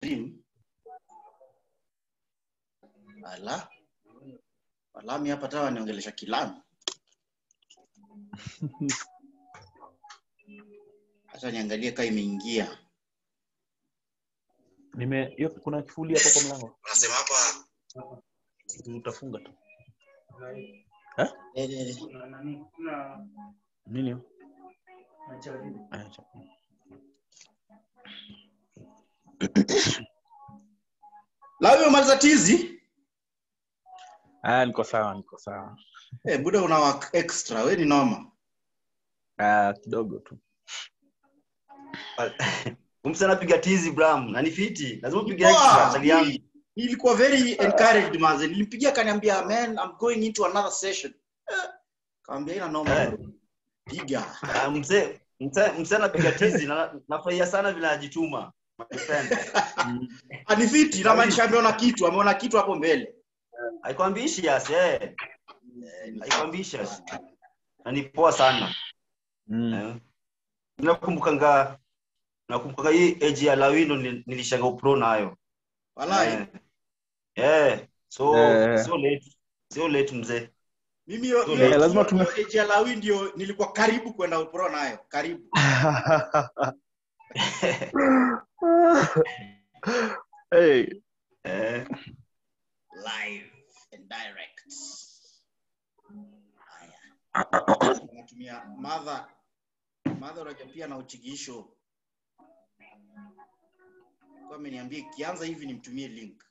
dream ala walami hapa tawa niongelesha kilami hata niangalie kaa imeingia nime hiyo kuna kifuli hapo kwa mlango unasema hapa utafunga tu eh, eh, eh. nini hiyo? Aya, cha- lawi umaliza tizi aya niko sawa niko sawa eh, buda una work extra we ni noma Ah, kidogo tu umse anapiga tizi bram na ni fiti lazima upige Wow, extra chali yangu nilikuwa very encouraged manze nilimpigia akaniambia man I'm going into another session eh, kaambia ina noma Eh. bro. piga Ah, mse mse mse anapiga tizi na nafurahia sana vile anajituma my friend anifiti inamaanisha ameona kitu ameona kitu hapo mbele haikwambishi yes eh haikwambishi yes na ni poa sana mm. eh nakumbukanga nakumbukanga hii age ya lawino nil- nilishanga upro nayo walai eh eh so Eh. sio late sio late mzee mimi hiyo- Eh, hiyo- lazima hiyo- tume- hiyo age ya lawi ndio nilikuwa karibu kwenda upro nayo karibu hey. eh live and direct haya natumia madha madha unajua pia na uchigisho kwa ameniambia ikianza hivi nimtumie link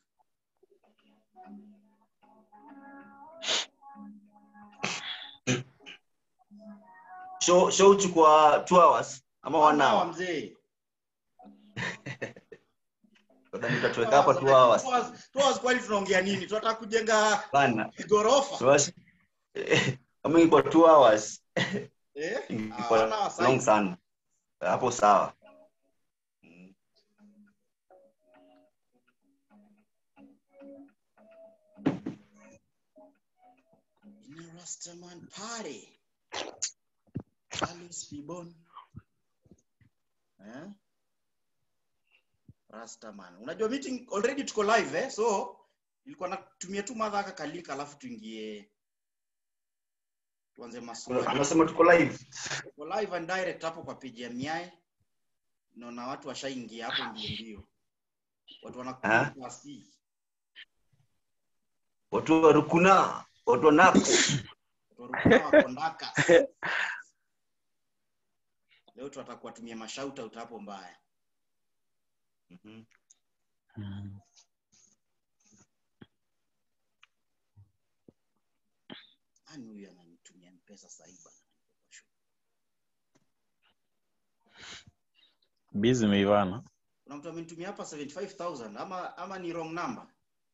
show show chukua 2 hours ama 1 Sawa, hour mzee Nadhani tutatuweka hapa 2 hours Two hours- two hours kwani tunaongea nini tunataka kujenga bana ghorofa Tuwas- kama ingekuwa 2 hours eh? ingekuwa Hawana wasai. long sana hapo sawa Mm. In a Rastaman party. Alice Fibon. Eh? Rastaman. Unajua meeting already tuko live eh? So nilikuwa natumia tu madha aka kalink alafu tuingie tuanze maswali. unasema tuko live Tuko live and direct hapo kwa page ya Miae. Naona watu washaingia hapo ndio ndio. Watu Ah. wanakuja kasi. watu wa rukuna watu wa nax Watu warukuna wakondaka. Leo tutakuwa tumia mashauta hapo mbaya. Mhm. Mm. Nani huyu ananitumia pesa sahi bana? Busy imeivana Kuna mtu amenitumia hapa 75000 ama ama ni wrong number.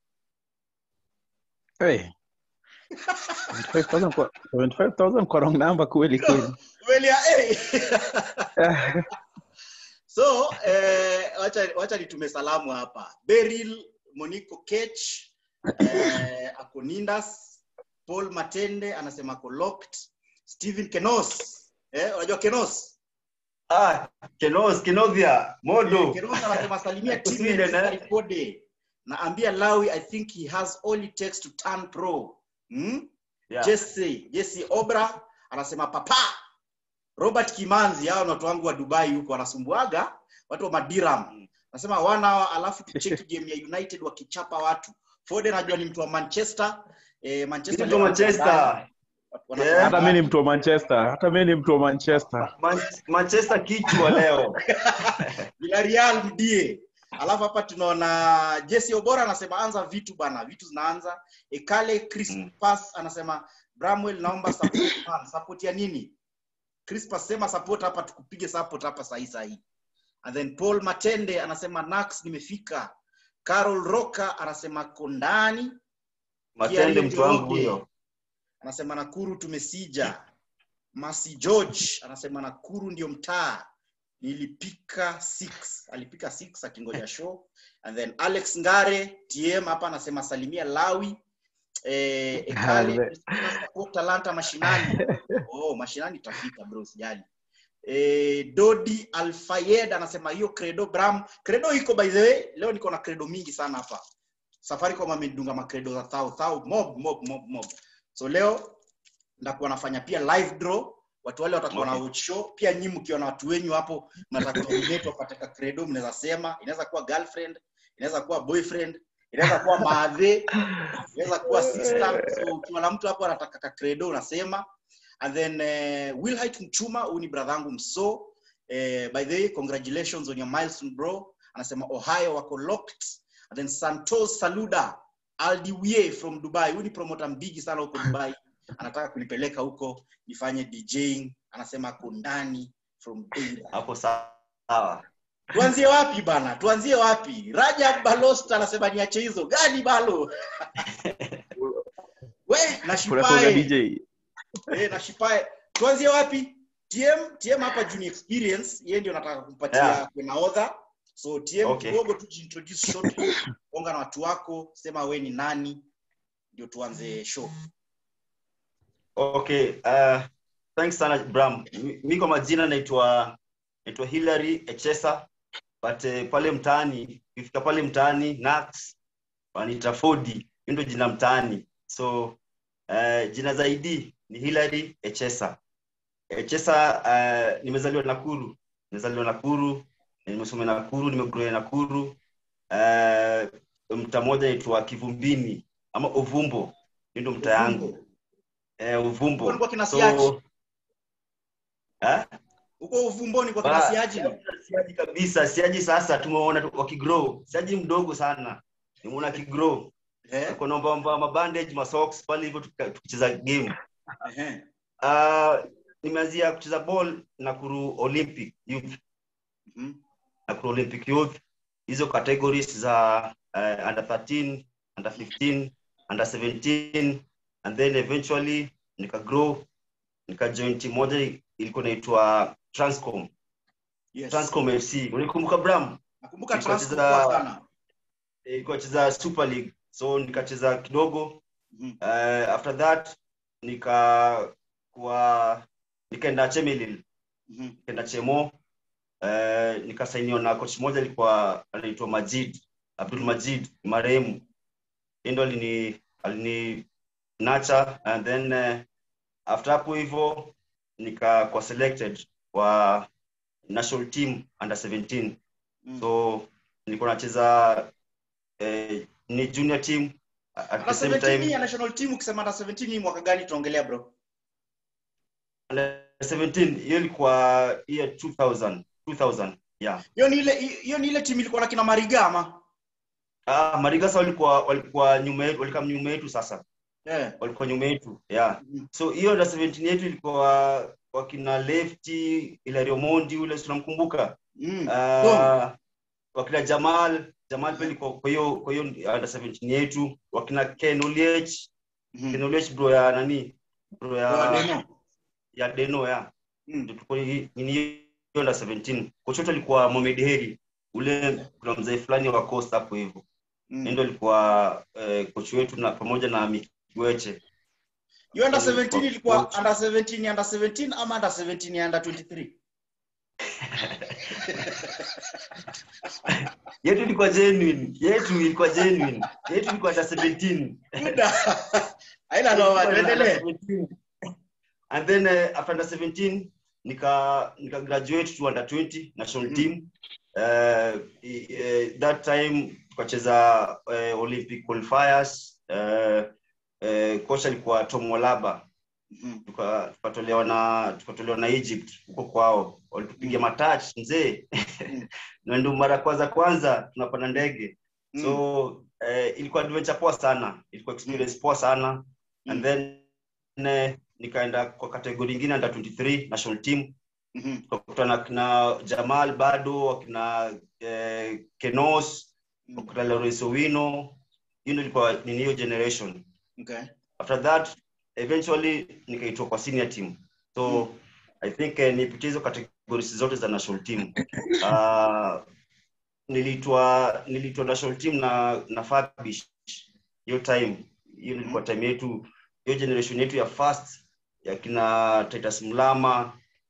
hey. 75,000 kwa 75,000 kwa wrong number kweli kweli Kweli ya eh. so eh, wacha wacha nitume salamu hapa. Beryl Monico Kech eh, ako Nindas, Paul Matende anasema ako locked, Steven Kenos. Eh, unajua Kenos? ah kenos kenovia modo Kenos anasema salimia Ako timu Sweden, ya eh? Kode. Na ambia Lawi I think he has all it takes to turn pro. Hmm? yeah. Jesse, Jesse Obra anasema papa. Robert Kimanzi, hao ni watu wangu wa Dubai huko wanasumbuaga watu wa Madiram. Anasema wana hawa alafu tucheki game ya United wakichapa watu. Foden najua ni mtu wa Manchester. Eh, Manchester Mtu wa Manchester. Wana- Yeah. hata mi ni mtu wa manchester hata mi ni mtu wa manchester Man- manchester kichwa leo Villarreal mdie. Alafu hapa tunaona Jesse Obora anasema anza vitu bana, vitu zinaanza. Ekale Crispas anasema Bramwell naomba support man. Support ya nini? Crispas sema support hapa tukupige support hapa sahi sahi. And then Paul Matende anasema Nax nimefika. Carol Roka anasema kondani. matende mtu wangu huyo Anasema Nakuru tumesija. Masi George anasema Nakuru ndio mtaa. Nilipika 6. Alipika 6 akingoja show. And then Alex Ngare TM hapa anasema salimia Lawi. Eh, Ekale Ale. Christina support Talanta mashinani. Oh, mashinani tafika bro, sijali. eh, dodi alfayed anasema hiyo credo bram credo iko by the way leo niko na credo mingi sana hapa safaricom amedunga macredo za thou thou mob mob mob mob so leo ndakuwa nafanya pia live draw watu wale watakuwa na Okay. watch show pia nyinyi mkiona watu wenyu hapo mnataka kunominate wapate ka credo mnaweza sema inaweza kuwa girlfriend inaweza kuwa boyfriend inaweza kuwa maadhe inaweza kuwa sister so ukiwa na mtu hapo anataka ka credo unasema and then uh, Wilhite Mchuma huyu ni brother yangu mso uh, by the way congratulations on your milestone bro anasema Ohio wako locked and then Santos Saluda Aldiwie from Dubai huyu ni promoter mbigi sana huko Dubai anataka kunipeleka huko nifanye DJing anasema ako ndani from Beira hapo sawa tuanzie wapi bana tuanzie wapi Rajab Balost anasema niache hizo gani balo we na Kunakuwaga shipae DJ. eh, na shipae tuanzie wapi tm tm hapa juu ni experience yeye ndio nataka kumpatia Yeah. yeah. naodha so tm Okay. kidogo tu jiintroduce shortly onga na watu wako sema we ni nani ndio tuanze show okay uh, thanks sana bram Mi- mi kwa majina naitwa naitwa hilary echesa but uh, pale mtaani ukifika pale mtaani nax wanaita fodi hiyo ndio jina mtaani so uh, jina zaidi ni hilary echesa echesa uh, nimezaliwa nakuru nimezaliwa nakuru nimesoma nakuru nimegroea nakuru uh, mtaa moja naitwa kivumbini ama ovumbo hiyo ndio mtaa yangu eh, uvumbo Ulikuwa kina Siaji? so, eh? huko uvumboni kwa kina Ah, siaji siaji kabisa siaji sasa tumeona tu- wakigrow siaji mdogo sana nimeona akigrow eh? Ako na mbamba mabandage masocks pale hivyo tuka- tukicheza game Ehe. uh, nimeanzia kucheza ball nakuru olympic youth Mhm. nakuru olympic youth hizo categories za uh, under 13 under 15 under 17 and then eventually nikagrow nikajoin team moja ilikuwa inaitwa transcom Yes. transcom fc unikumbuka bram nakumbuka Ilikuwa Transco cheza- kwa sana ilikuwa cheza super league so nikacheza kidogo Mhm. uh, after that nika kuwa nikaenda chemelil Mhm. nikaenda chemo uh, nikasainiwa na coach moja alikuwa anaitwa majid abdul majid marehemu Yeye ndo alini alini nacha and then uh, after hapo hivyo nikakuwa selected kwa national team under 17 Mm. so nilikuwa nacheza eh, ni junior team at Under the same 17 time ya national team ukisema under 17 ni mwaka gani tuongelea bro under 17 hiyo ilikuwa year 2000 2000 yeah hiyo ni ile hiyo ni ile timu ilikuwa na kina mariga ama ah marigasa walikuwa walikuwa nyuma yetu walikuwa nyuma yetu sasa eh walikuwa nyuma yetu yeah Mhm. so hiyo under 17 yetu ilikuwa wakina lefty ilario mondi ule tunamkumbuka Mm. uh, wakina jamal jamal pia ilikuwa kwa hiyo kwa hiyo under 17 yetu wakina ken oliech Mhm. ken oliech bro ya nani bro Kwa ya demo. ya deno ya Mm. ndio tulikuwa hii- nini hiyo under 17 kocha wetu alikuwa Mohamed Heri ule kuna mzee fulani wa Coast hapo hivyo Mm. Yeye ndio alikuwa eh, coach wetu na pamoja na Mikiweche Hiyo under Ndio 17 ilikuwa coach. under 17 ya under 17 ama under 17 ya under 23 yetu ilikuwa genuine yetu ilikuwa genuine yetu ilikuwa under 17 Muda. haina noma tuendelee and then uh, after under 17 nika nika graduate to under 20 national Mhm. team uh, uh, that time tukacheza uh, olympic qualifiers uh, uh, coach alikuwa tom walaba Mhm. tuka- tukatolewa na tukatolewa na egypt huko kwao walitupiga matach mzee Mm. na ndio mara kwanza kwanza tunapanda ndege Mm. so eh, ilikuwa adventure poa sana ilikuwa experience poa sana and then eh, nikaenda kwa kategori ingine under 23 national team Mhm. tukakutana kina jamal bado wakina eh, kenos Mm. wakina lawrence owino hiyo ndio ilikuwa nini hiyo generation Okay. after that eventually nikaitwa kwa senior team so Mm. i think eh, nipitia hizo categories zote za national team uh, nilitwa nilitwa national team na na Fabish hiyo time hiyo ilikuwa time yetu hiyo generation yetu ya first ya kina Titus Mlama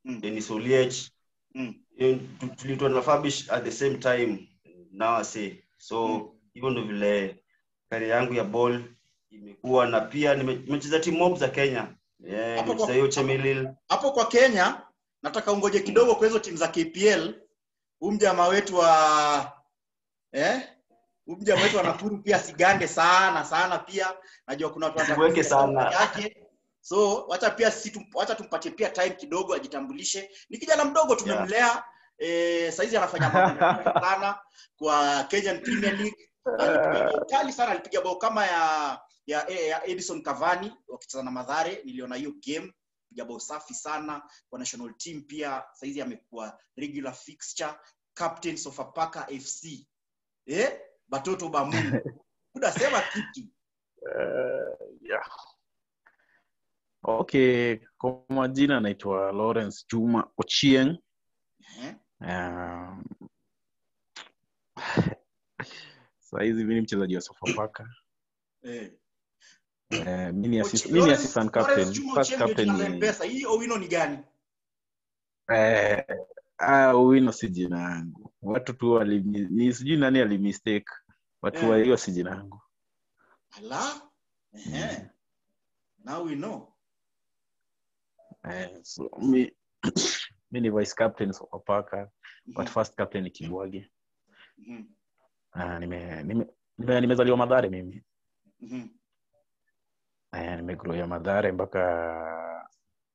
Mm. Dennis Oliech Mm. eh, tu- tulitoa na Fabish at the same time now I say so Mm. hivyo ndo vile kari yangu ya ball imekuwa na pia nime- nimecheza timu mob za Kenya eh, Hapo nimecheza kwa- hiyo Chemelil hapo kwa kenya nataka ungoje kidogo kwa hizo timu za kpl huu mjamaa wetu wa eh huu mjamaa wetu wa nakuru pia sigande sana sana pia najua kuna watu wanataka Usiweke kusikia sana. sauti yake so wacha pia sisi tum, wacha tumpatie pia time kidogo ajitambulishe ni kijana mdogo tumemlea eh, saizi anafanya mambo makubwa sana kwa Kenyan Premier League alipiga bao kali sana alipiga bao kama ya ya, ya Edison Cavani wakicheza na Madhare niliona hiyo game piga bao safi sana kwa national team pia saizi amekuwa regular fixture captain Sofapaka FC eh batoto ba Mungu unasema kitu Uh, yeah. Okay, kwa majina naitwa Lawrence Juma Ochieng. eh Um, sahizi mi ni mchezaji wa Sofapaka. eh Eh, mi ni assist- Ochi- mi ni Lawrence- assistant Lawrence captain. Juma First Ochieng ndio captain jina la ni M-Pesa. hii Owino ni gani eh, ah, Owino si jina yangu. Watu tu wali ni sijui nani alimistake. Watu Eh. wa hiyo si jina yangu. ala eh now we know Eh, so mi mi ni vice captain Sofapaka, but Mhm, first captain ni Kibwage. mhm, Ah, nime nime nime- nimezaliwa Madhare mimi. mhm. Eh, nimegrowia Madhare mpaka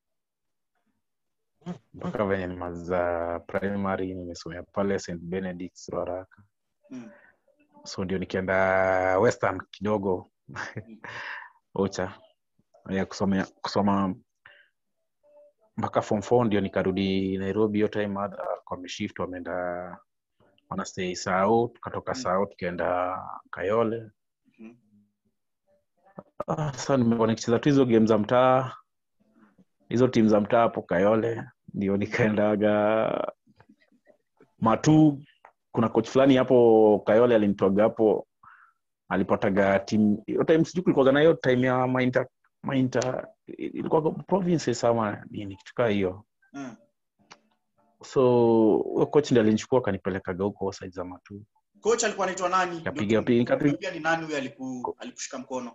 mpaka venye nimaliza primary nimesomea pale St Benedict's Ruaraka. Mm. So ndio nikienda Western kidogo Ocha ya kusomea kusoma mpaka form 4 ndio nikarudi Nairobi. Hiyo time mother kwa ameshift wameenda wanastay Sao, tukatoka Mm. Sao tukaenda Kayole. Mhm. Ah, Sasa nimekuwa nikicheza tu hizo game za mtaa, hizo timu za mtaa hapo Kayole, ndio nikaendaga Matu. Kuna coach fulani hapo Kayole alinitoaga hapo, alipataga timu hiyo time, sijui kulikuwaga na hiyo time ya mainter mainter, ilikuwa provinces ama nini kitu kaa hiyo. Mm. So huyo coach ndiye alinichukua akanipelekaga huko side za Matu. coach alikuwa anaitwa nani Kapiga Ndio piga- tuambia ni nani huyo aliku, alikushika mkono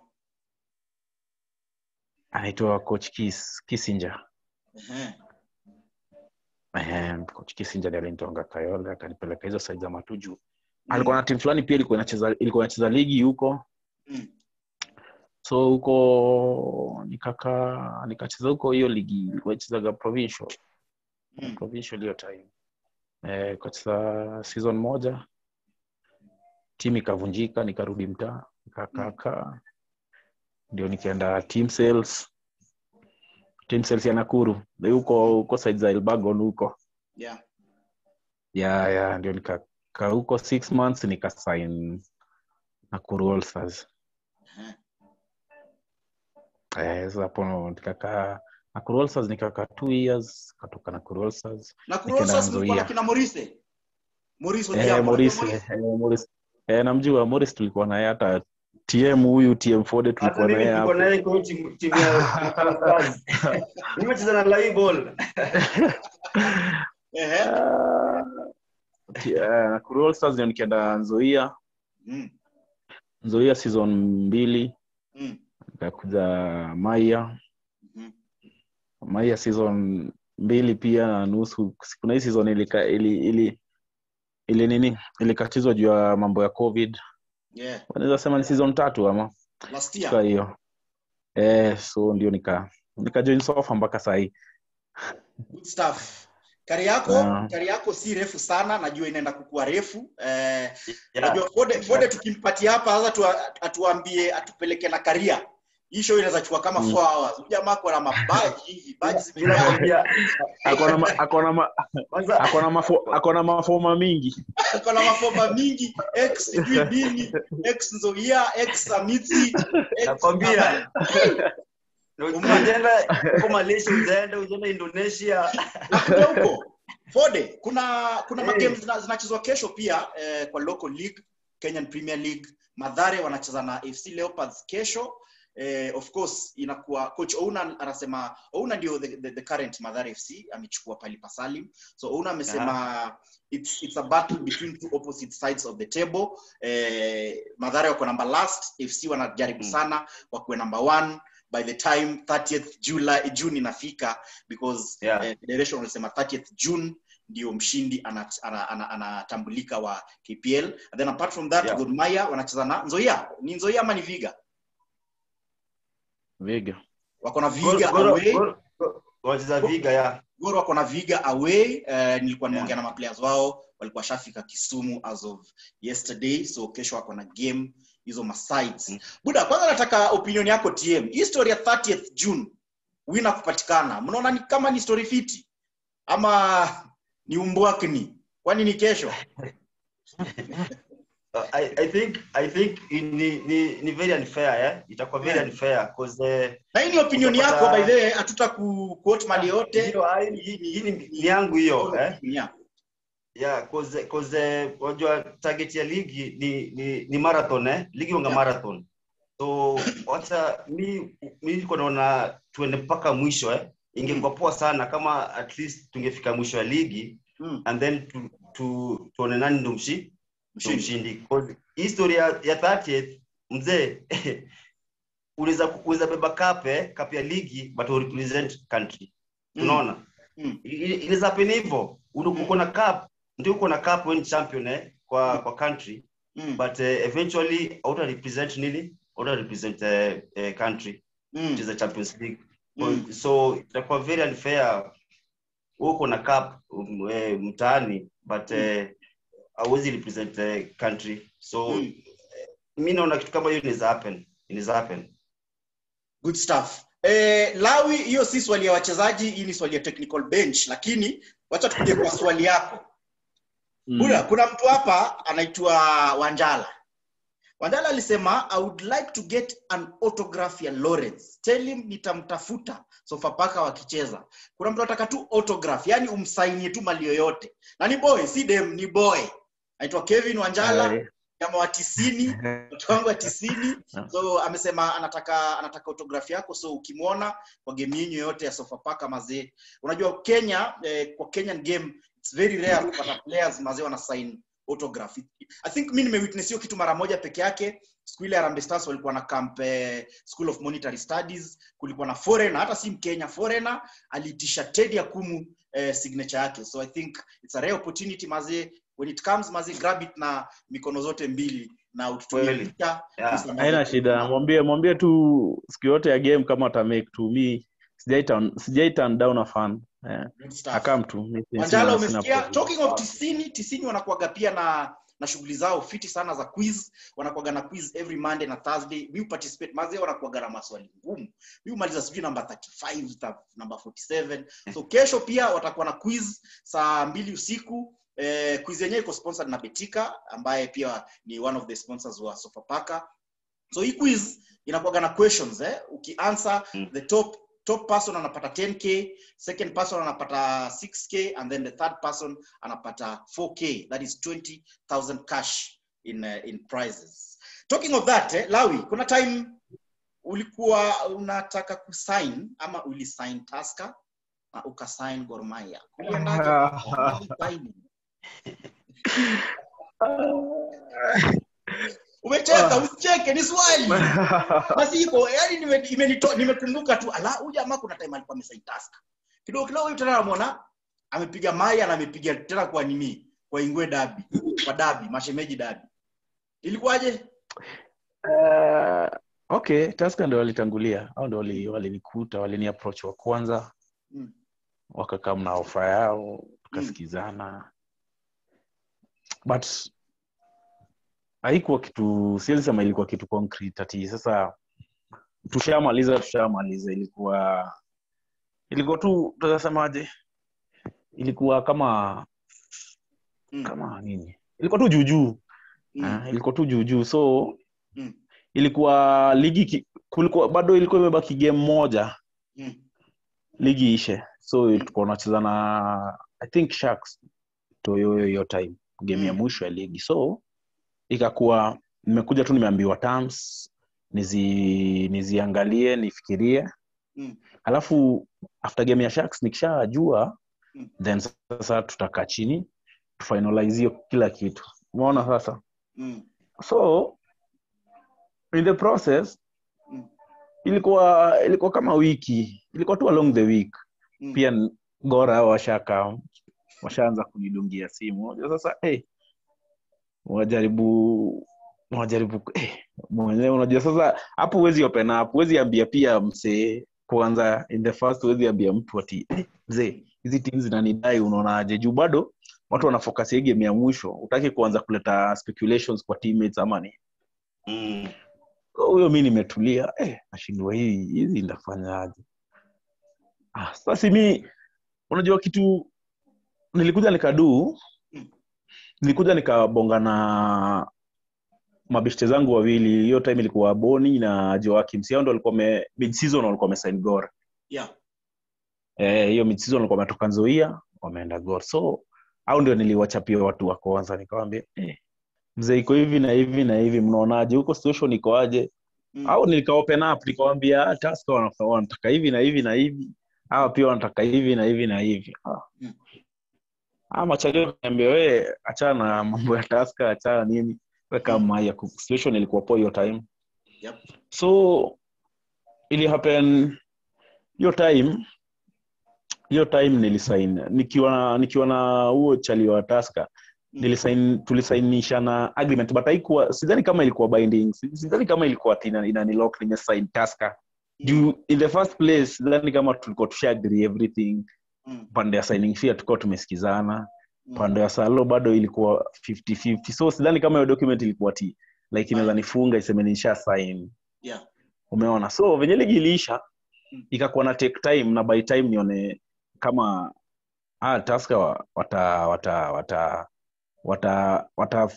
Anaitwa coach Kis, Kissinger. Ehe. Ehe, coach Kissinger ndiye alinitoanga Kayole akanipeleka hizo side za Matuju. Alikuwa na timu fulani pia ilikuwa inacheza ilikuwa inacheza ligi huko. Mm. So huko nikaka nikacheza huko hiyo ligi ilikuwa ichezaga provincial. Mm. Provincial hiyo time. Eh, kacheza season moja. Timu ikavunjika nikarudi mtaa nikakaa ndio nikaenda team sales team sales ya Nakuru Ndio huko huko side za Elbagon huko Yeah. ya ya ndio nikakaa huko six months nikasign Nakuru All Stars Ehe. eh sasa hapo nikakaa Nakuru All Stars nikakaa two years katoka Nakuru All Stars na Nikaenda Kurosa mlikuwa na Nzoia. kina Morise Morise eh Odhiambo. Morris Unajua eh, Morris eh namjua Morris tulikuwa naye hata TM huyu TM Forde hata tulikuwa mimi naye niko hapo naye kwa timu timu ya Stars nimecheza na live ball Ehe. Ah, ti- eh, Nakuru All Stars ndio nikienda Nzoia Mm. Nzoia season mbili Mm. nikakuja Maya Mhm. Maya season mbili pia na nusu. Kuna hii season ilika, ili, ili, ili nini ilikatizwa juu ya mambo ya covid. Yeah. Wanaweza sema ni season tatu ama Last kwa year. hiyo eh, so ndio nika nika join Sofa mpaka sahii. Good stuff. Kari yako, Ah. kari yako si refu sana, najua inaenda kukua refu. Eh, Yeah. najua Fode, Fode tukimpatia hapa sasa tu, atuambie atupeleke na karia. Hii show inaweza chukua kama Mm. 4 hours. Huyu jamaa ako na mabaji hivi, baji Mimi zimejaa. nakwambia Akona ma, akona ma, kwanza akona mafo, akona mafoma mingi. Ako na mafoma mingi, X sijui nini, X Nzoia, X Samiti, X nakwambia ukienda huko Malaysia ujaenda ujaenda Indonesia Nakuja huko. Fode, kuna kuna Eh. magame zina- zinachezwa kesho pia eh, kwa local league, Kenyan Premier League. Madhare wanacheza na FC Leopards kesho. eh, of course inakuwa coach Ouna anasema Ouna ndio the, the, the current Mathare FC amechukua pali pa Salim so Ouna amesema it's, it's a battle between two opposite sides of the table eh, Mathare wako number last FC wanajaribu Mm. sana wakuwe number one by the time 30th July June inafika because Yeah. eh, federation wanasema 30th June ndio mshindi anat- ana- ana- anatambulika wa KPL and then apart from that Yeah. Gor Mahia wanacheza na Nzoia ni Nzoia ama ni Viga Viga. wako na Gor- Viga Gor- away Gor- Gor- wacheza viga ya Gor wako na Viga away uh, nilikuwa nimeongea Yeah. na maplayers wao walikuwa shafika Kisumu as of yesterday so kesho wako na game hizo masides Mm. buda kwanza nataka opinion yako TM hii story ya 30th June wina kupatikana mnaona ni kama ni story fiti ama ni umbwakni kwani ni kesho Uh, I, I think I think ni, ni, ni very unfair eh? itakuwa very Yeah. unfair cause eh, na hii ni opinion Utapata- yako by the way hatuta ku quote mali yote hiyo hai- hii hii ni ni yangu hiyo eh? Yeah. yeah cause cause unajua target ya ligi ni ni, ni marathon eh? ligi wanga Yeah. marathon so wacha mi mi niko naona tuende mpaka mwisho eh? ingekuwa poa sana kama at least tungefika mwisho ya ligi Mm. and then tu, tu, tuone nani ndo mshi ndo Mshindi. mshindi Cause hii story ya, ya 30th mzee unaweza unaweza beba cup eh, cup ya ligi but u represent country Mm. unaona Mm. I- i- inaweza happen hivyo Uko- Mm. uko na cup ndio uko na cup when champion eh, kwa kwa country Mm. but uh, eventually auta represent nini auta represent uh, uh, country Mm. which is the champions league Mm. so itakuwa very unfair uko na cup um, eh, mtaani but eh, hauwezi represent uh, country so Mm. mi naona kitu kama hiyo inaweza happen inaweza happen good stuff eh, lawi hiyo si swali ya wachezaji hii ni swali ya technical bench lakini wacha tukuje kwa swali yako Mm. Buda, kuna mtu hapa anaitwa wanjala wanjala alisema i would like to get an autograph ya lawrence tell him nitamtafuta sofapaka wakicheza kuna mtu anataka tu autograph yani umsainie tu mali yoyote na ni boy si dem ni boy anaitwa kevin wanjala Eh, jamaa wa tisini watu wangu wa tisini so amesema anataka anataka autograph yako so ukimwona kwa game yenyu yoyote ya sofapaka mazee unajua kenya eh, kwa kenyan game it's very rare kupata players mazee wana sign autograph i think mi nimewitness hiyo kitu mara moja peke yake siku ile Harambee Stars walikuwa na camp eh, school of monetary studies kulikuwa na foreigner hata si mkenya foreigner aliitisha Teddy Akumu eh, signature yake so i think it's a rare opportunity mazee when it comes mazee grab it na mikono zote mbili na ututumie Kweli. picha Yeah. Please, haina shida mwambie mwambie tu siku yote ya game kama atamake tu mi sijai turn- sijai turn down a fan eh, Good stuff. akam tu mi si- Wanjala sina- sina umesikia problem. talking of tisini tisini wanakuaga pia na na shughuli zao fiti sana za quiz wanakuaga na quiz every monday na thursday mi participate mazee wanakuaga na maswali ngumu mi umaliza sijui namba 35 ta- namba 47 so kesho pia watakuwa na quiz saa mbili usiku eh, quiz yenyewe iko sponsored na betika ambaye pia ni one of the sponsors wa sofapaka so hii quiz inakuaga na questions eh? ukianswer Mm. the top top person anapata 10k second person anapata 6k and then the third person anapata 4k that is 20000 cash in uh, in prizes talking of that eh, lawi kuna time ulikuwa unataka kusign ama ulisign taska na ukasign gormaya umecheka usicheke ni swali basi iko yani nimekumbuka nime, nime nimekumbuka tu ala huyu jamaa kuna time alikuwa amesign task kidogo kidogo huyu tena namwona amepiga maya na amepiga tena kwa nini kwa ingwe dabi kwa dabi mashemeji dabi ilikuwaje Eh, okay taska ndo walitangulia au ndo wali- walinikuta walini approach wa kwanza Mm. wakakaa na ofa yao tukasikizana but haikuwa kitu siwezi sema ilikuwa kitu concrete ati sasa tushamaliza tushamaliza ilikuwa ilikuwa tu tutasemaje ilikuwa kama Mm, kama nini ilikuwa tu juujuu mm, Ah, ilikuwa tu juujuu so mm, ilikuwa ligi ki, kulikuwa bado ilikuwa imebaki game moja mm, ligi ishe so tulikuwa tunacheza na i think sharks toyoyo hiyo time game ya Mm. mwisho ya ligi so ikakuwa nimekuja tu nimeambiwa terms nizi niziangalie nifikirie Mm. alafu after game ya sharks nikishajua Mm. then sasa tutakaa chini tufinalize hiyo kila kitu umeona sasa Mm. so in the process Mm. ilikuwa ilikuwa kama wiki ilikuwa tu along the week Mm. pia n- gora washaka washaanza kunidungia simu Unajua sasa hey, wajaribu wajaribu eh, mwenyewe unajua sasa hapo huwezi open up huwezi ambia pia msee kwanza in the first huwezi ambia mtu ati eh, mzee hizi timu zinanidai unaonaje juu bado watu wanafocus hii game ya mwisho utaki kuanza kuleta speculations kwa teammates ama ni Mm. So, huyo mi nimetulia eh, nashindwa hii hizi ndafanyaje ah, sasa mi unajua kitu nilikuja nikaduu Mm. nilikuja nikabonga na mabeshte zangu wawili hiyo time ilikuwa boni na joakim si hao ndo walikuwa me- mid season walikuwa wamesign gor Yeah. Eh, hiyo mid season walikuwa wametoka nzoia wameenda gor so au ndio niliwachapia watu wa kwanza nikawambia eh, mzee iko hivi na hivi na hivi mnaonaje huko situation iko aje Mm. au nika open up nikawambia "Ah, Tusker wana- wanataka hivi na hivi na hivi hawa pia wanataka hivi na hivi na hivi Ah. Mm. Ah, machalio niambia we achana na mambo ya taska achana nini weka Mm. maya situation ilikuwa poa hiyo time Yep. so ili happen hiyo time hiyo time nilisain nikiwa na nikiwa na huo chali wa taska Mm. nilisain tulisainishana agreement but haikuwa sidhani kama ilikuwa binding Si- sidhani kama ilikuwa ati ina- inanilock nimesign taska juu in the first place sidhani kama tulikuwa tusha agree everything Mm. pande ya signing fee tulikuwa tumesikizana Mm. pande ya salo bado ilikuwa 50-50 so sidhani kama hiyo document ilikuwa ti like inaweza nifunga iseme nisha sign Yeah. umeona so venye ligi iliisha Mm. ikakuwa na take time na by time nione kama ah, taska wa- wata wata wata wata wata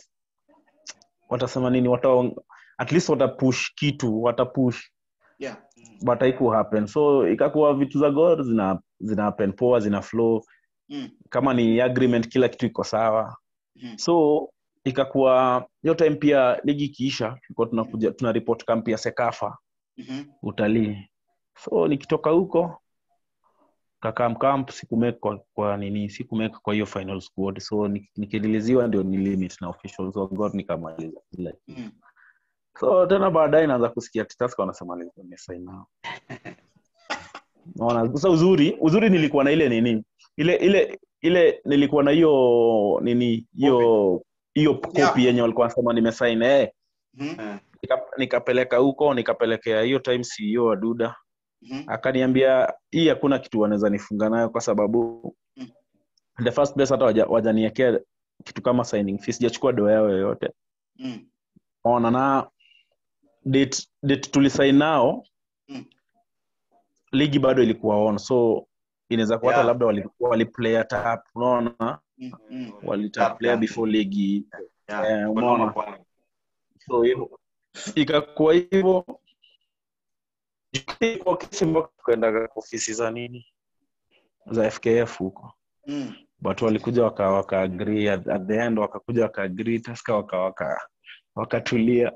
watasema nini wata at least wata push kitu wata push Yeah. but haiku happen so ikakuwa vitu za gor zina zina happen poa zina flow Mm. kama ni agreement kila kitu iko sawa Mhm. so ikakuwa hiyo time pia ligi ikiisha tulikuwa tunakuja tuna report camp ya sekafa Mhm. utalii so nikitoka huko kakam camp sikumake kwa, kwa nini sikumake kwa hiyo final squad so nik- nikidiliziwa ndio ni limit na officials wa god nikamaliza kila kitu. Mm. so tena baadaye naanza kusikia titaska wanasema nimesain nao naona sasa uzuri uzuri nilikuwa na ile nini ile ile ile nilikuwa na hiyo nini hiyo hiyo Yeah. kopi yenye walikuwa wanasema nimesain eh Mhm. Eh. nika- nikapeleka huko nikapelekea hiyo time CEO wa duda Mhm. akaniambia hii hakuna kitu wanaweza nifunga nayo kwa sababu Mm. in the first place hata waja- wajaniekea kitu kama signing fee sijachukua doa yao yoyote Mm. ona na date, date tulisain nao Mm. ligi bado ilikuwa on so inaweza kuwa hata Yeah. labda wali, wali play tap unaona Mm. Mm. walitap Tap, player yeah. before ligi Yeah. Eh, Kwa umeona. noma kwangu. so hivyo ikakuwa hivyo Ikakuwa kesi mpaka tukaenda ofisi za nini za fkf huko Mm. but walikuja waka waka agree at, at the end wakakuja waka agree taska waka waka wakatulia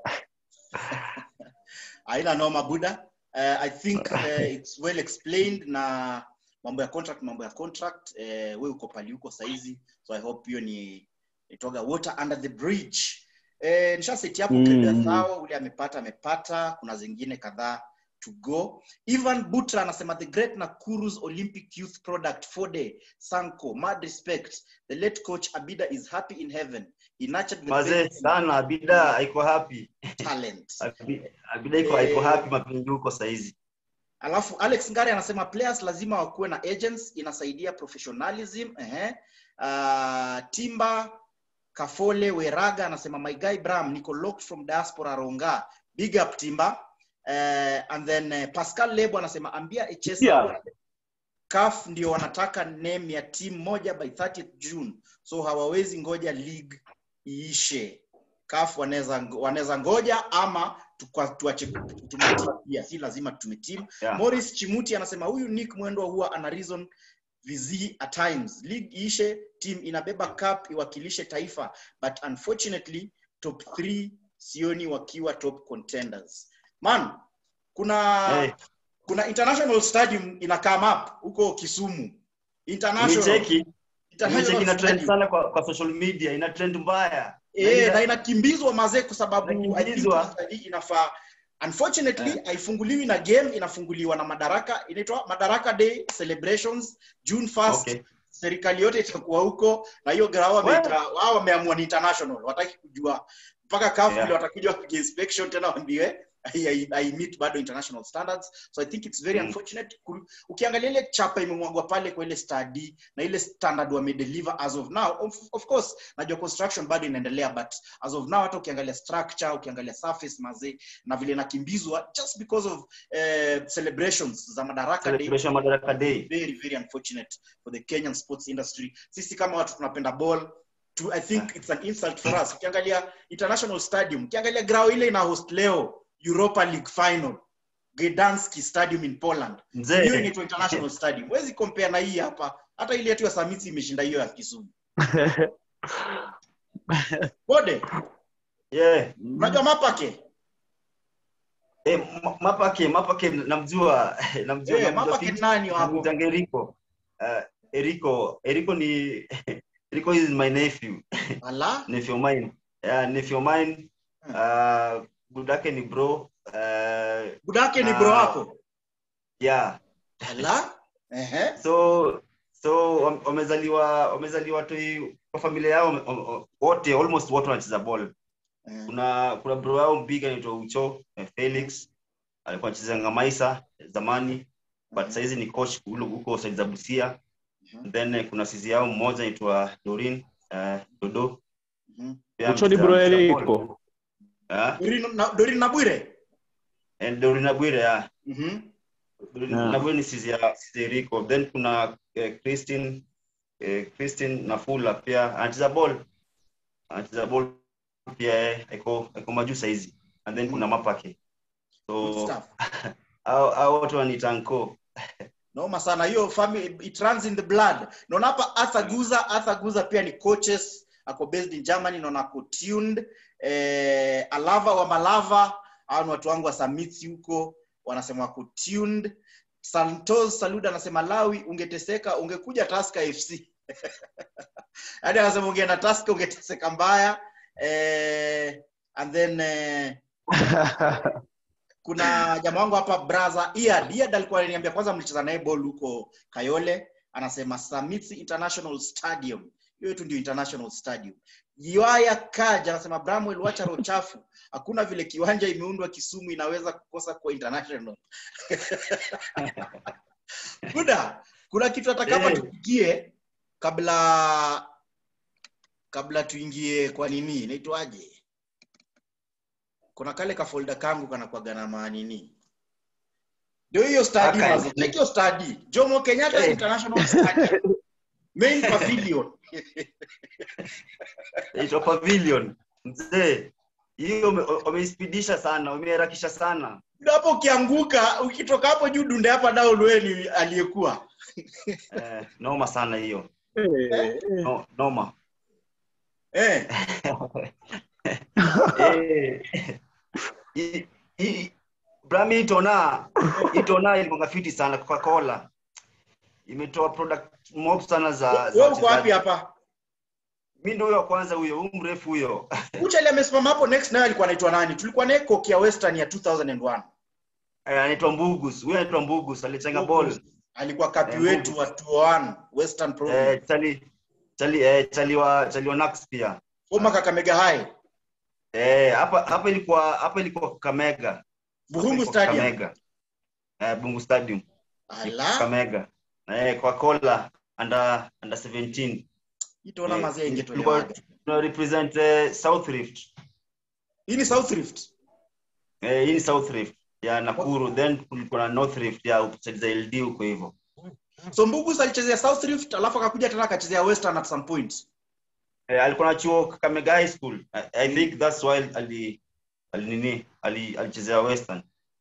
haina noma buda uh, i think uh, it's well explained na mambo ya contract mambo ya contract uh, we uko pali huko saizi so i hope hiyo ni itoga water under the bridge uh, nishaseti hapo Mm. mm. sawa ule amepata amepata kuna zingine kadhaa to go ivan butra anasema the great nakuru's olympic youth product fode sanko mad respect the late coach abida is happy in heaven he nurtured the mazee best sana abida aiko happy talent Abi- abida iko Eh. aiko happy mapingi huko saizi alafu alex ngari anasema players lazima wakuwe na agents inasaidia professionalism ehe. Uh, timba kafole weraga anasema my guy bram niko locked from diaspora ronga big up timba uh, and then uh, pascal lebo anasema ambia echesa Yeah. caf ndio wanataka name ya team moja by 30th june so hawawezi ngoja league iishe caf wanaweza wanaweza ngoja ama tukwa- tuache tumetim pia si lazima tumetim Yeah. morris chimuti anasema huyu nick mwendwa huwa ana reason vizi at times league iishe team inabeba cup iwakilishe taifa but unfortunately top 3 sioni wakiwa top contenders man kuna Hey. kuna international stadium ina come up huko kisumu international Nicheki, international nicheki ina trend stadium. sana kwa, kwa social media, ina trend mbaya. Eh, ina- na inakimbizwa mazee kwa sababu I think Inakimbizwa. hii study inafaa unfortunately haifunguliwi na game inafunguliwa na madaraka inaitwa madaraka day celebrations june 1st Okay. serikali yote itakuwa huko na hiyo grao wameita wao wameamua ni international wataki kujua mpaka kafu Yeah. yeah. watakuja wapige inspection tena waambiwe I, I, I meet bado international standards so i think it's very Mm. unfortunate Ku- ukiangalia ile chapa imemwagwa pale kwa ile study na ile standard wamedeliver as of now of, of course najua construction bado inaendelea but as of now hata ukiangalia structure ukiangalia surface mazee na vile inakimbizwa just because of uh, celebrations za madaraka day Celebration Madaraka Day. very very unfortunate for the kenyan sports industry sisi kama watu tunapenda ball to, i think it's an insult for us ukiangalia international stadium ukiangalia grao ile ina host leo europa league final gedanski stadium in poland hiyo Mzee, inaitwa international stadium huwezi compare na hii hapa hata ile yetu ya samiti imeshinda hiyo ya kisumu bode yeah. unajua mapake Eh, Ma- Mapake, Mapake namjua, namjua, Eh, namjua Mapake fiti. nani hapo? Namwitanga Eriko. Uh, Eriko, Eriko ni Eriko is my nephew, ala nephew of mine. Yeah, nephew of mine. Uh, budake ni bro. Uh, budake ni bro Ah. wako yeah. ala Ehe. So so wam- wamezaliwa wamezaliwa tu kwa familia yao wame- wame- wote almost wote wanacheza ball. Eh, kuna kuna bro yao mpiga anaitwa Ucho eh, Felix alikuwa anacheza Ngamaisa zamani but saizi ni coach huko huko side za Busia Mhm. then eh, kuna sisi yao mmoja anaitwa Dorin uh, Dodo Mhm. Pia ucho ni anacheza- bro anacheza ball. eriko Ah, Dorin na- Dorin na bwire and Dorin Abwire yeah. Mhm. Dorin Yeah. Abwire ni sisi ya sisi ya Rico then kuna eh, Christine eh, Christine Nafula pia anacheza ball anacheza ball pia eh, iko iko majuu saizi and then kuna Mapake Good so stuff. au au watu wanitanko noma sana hiyo family it runs in the blood naona hapa arthur guza arthur guza pia ni coaches ako based in germany naona ako tuned eh, alava wa malava hao ni watu wangu wa samiti huko wanasema wako tuned santos saluda anasema lawi ungeteseka ungekuja taska fc hadi anasema ungeenda taska ungeteseka mbaya eh, and then eh, kuna jamaa wangu hapa braza Iad. Iad alikuwa ananiambia kwanza mlicheza naye ball huko Kayole, anasema Samitsi International Stadium. Hiyo tu ndio International Stadium. Jiwaya Kaja anasema Bramwell, wacha roho chafu. Hakuna vile kiwanja imeundwa Kisumu inaweza kukosa kwa international. Buda, kuna kitu hata kama Eh. tupigie kabla kabla tuingie kwa nini inaitwaje? kuna kale kafolda kangu kanakuaga na maanini ndio hiyo study Aka- mazi check hiyo study jomo kenyatta Eh. international study main pavilion inaitwa pavilion mzee hiyo wame- wameispidisha sana wameharakisha sana Ndio hapo ukianguka ukitoka hapo juu dunde hapa down wewe ni aliyekuwa eh, noma sana hiyo Eh, no, noma eh eh, hii- hii- brami itona itona ilikuwa fiti sana coca-cola imetoa product mob sana za, za wewe uko wapi wachezaji. hapa mi ndo huyo wa kwanza huyo huyu mrefu huyo uchali amesimama hapo next naye alikuwa anaitwa nani tulikuwa naye kokia western ya 2001 Eh, anaitwa mbugus huyo anaitwa mbugus alichenga ball alikuwa kapi Eh, wetu wa 201 western province eh, chali chali eh, chali wa chali wa Nax pia former kakamega high eh, hapa hapa ilikuwa hapa ilikuwa Kamega buhungu stadium Kamega. Eh, Bungu Stadium. ala Kamega. Eh, kwa Kola under under 17. itaona Eh, mazee ingetolewa tulikuwa wapi? tuna represent eh, South Rift. hii ni south rift Eh, hii ni South Rift ya Nakuru then kulikuwa na North Rift ya upside za LD huko hivyo. so mbugus alichezea south rift alafu akakuja tena akachezea western at some point Eh, alikuwa na chuo Kakamega High School. I, I think that's why ali ali nini ali alichezea Western.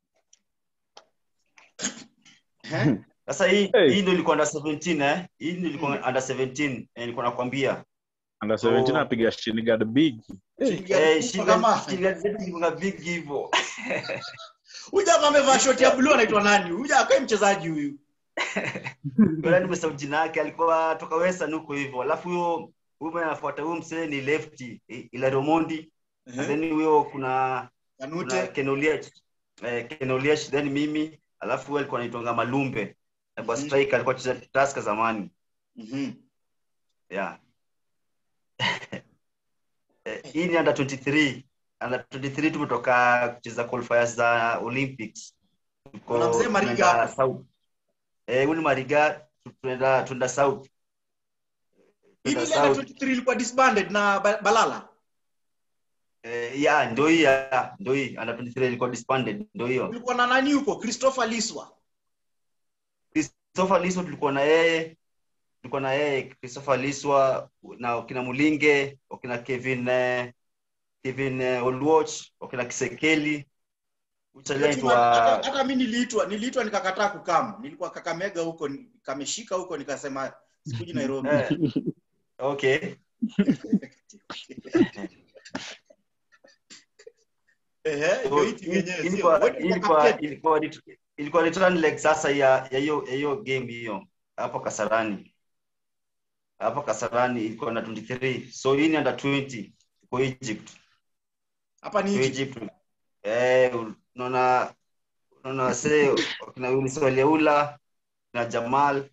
Eh? Sasa hii Hey. hii ndio ilikuwa under 17 eh. Hii ndio ilikuwa under 17 eh, nilikuwa nakwambia. under 17 So- apiga shinigard big Shilingi Eh, elfu shilingi kama- shilingi zetu ilikuwa big hivyo. huyu jamaa amevaa shoti ya blue anaitwa nani huyu akae mchezaji huyu Bora nimesahau jina yake alikuwa toka western huko hivyo alafu huyo huyo mwenye anafuata huyo msee ni lefty I- Ilario Mondi Ehe. then huyo kuna kuna kanute Ken Oliech eh, Ken Oliech then mimi alafu huyo alikuwa anaitwa Malumbe alikuwa Mhm. striker alikuwa cheza Tusker zamani Mhm. yeah Eh, hii ni under 23 under 23 tumetoka kucheza qualifiers za Olympics Tuko- Kuna mzee Mariga tunaenda hapo. South. eh huyu ni Mariga tu- tunaenda tunaenda South hivi Tunaenda ile under South. 23 ilikuwa disbanded na Ba- balala Eh, ya ndio hii ya ndio hii under 23 ilikuwa disbanded ndio hiyo ulikuwa na nani huko christopher liswa Christopher Liswa tulikuwa na yeye tulikuwa na yeye Christopher Liswa na wakina Mulinge wakina Kevin eh, Kevin eh, Oluoch wakina Kisekeli Hiyo timu hata uchaletwa hata mi niliitwa niliitwa nikakataa kukam nilikuwa kakamega huko ni- kameshika huko nikasema sikuji nairobi eh, okay Ehe, ndio hii timu yenyewe, sio? ilikuwa Wewe ndio ilikuwa captain. ilikuwa ret- ilikuwa return leg sasa ya ya hiyo ya hiyo game hiyo hapo Kasarani hapo Kasarani ilikuwa na 23 so hii ni under 20 kwa Egypt hapa ni Kwa Egypt. Egypt eh unaona unaona wasee wakina Yunus Waliaula na Jamal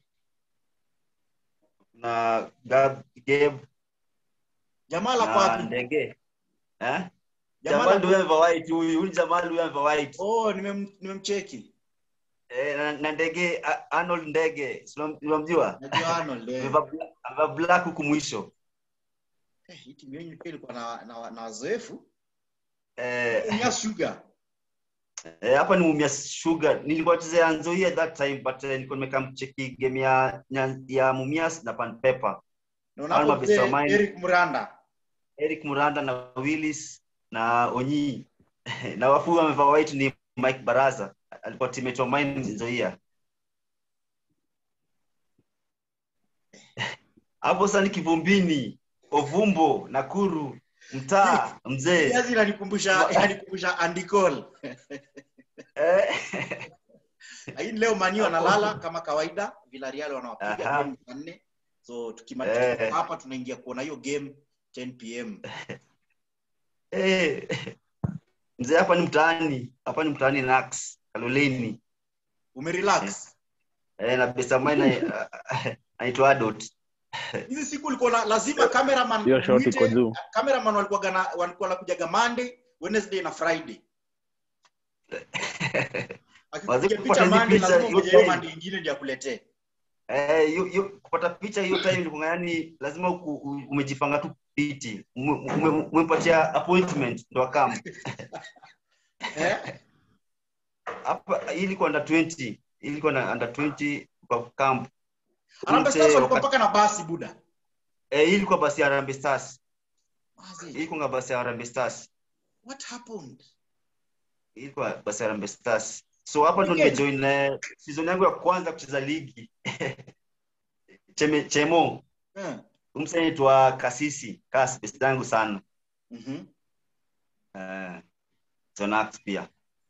na Gab Gabe jamaa ako na wapi Ndege eh Jamal Jamal ako- ndio amevaa white huyu huyu Jamal huyu amevaa white oh nimem- nimemcheki eh na, na Ndege A- Arnold Ndege si unam- unamjua najua Arnold eh. amevaa bla- amevaa black huku mwisho Eh, hii timu yenyu pia ilikuwa na na na wazoefu eh ya sugar Eh, hapa ni Mumia Sugar. Nilikuwa chezea Nzoia at that time but uh, nilikuwa nimekaa mcheki game ya ya, ya Mumias na Pan Pepper. na Alma unapo Bisa Mine. Eric Muranda Eric Muranda na Willis na Onyi na wafu wamevaa white ni Mike Baraza. Alikuwa teammate wa mine Nzoia. Hapo sasa ni Kivumbini, Ovumbo, Nakuru, mtaa mzee. Kiazi inanikumbusha inanikumbusha Andy Cole Eh. lakini leo Mani wanalala kama kawaida Villarreal wanawapiga Aha. game saa nne so tukimaliza Eh. hapa tunaingia kuona hiyo game 10 pm Eh, mzee hapa ni mtaani hapa ni mtaani nax kaloleni umerelax eh, na besamai naitwa adot hizi siku ulikuwa na lazima cameraman hiyo shot iko muite- juu cameraman walikuwa gana walikuwa nakujaga Monday Wednesday na Friday Wazee akikupiga kupata picha hizi Monday picha lazima yote. ngoje hiyo Monday ingine ndio akuletee eh, yu, yu, kupata picha hiyo time ilikuwa yani lazima uku, u- umejipanga tu piti Ume- ume- umempatia appointment ndo akam eh hapa hii ilikuwa under 20 hii ilikuwa na under 20 kwa camp Harambee Mzee Stars walikuwa wakati- mpaka na basi buda eh, hii ilikuwa basi ya Harambee Stars Wazi, hii ilikuwa basi ya Harambee Stars what happened ilikuwa basi Harambee Stars. So hapa ndo Weekend. nimejoin eh, season yangu ya kwanza kucheza ligi. Cheme, Chemo, eh umse anaitwa Kasisi, Kas best yangu sana. mhm Eh, Zonax pia.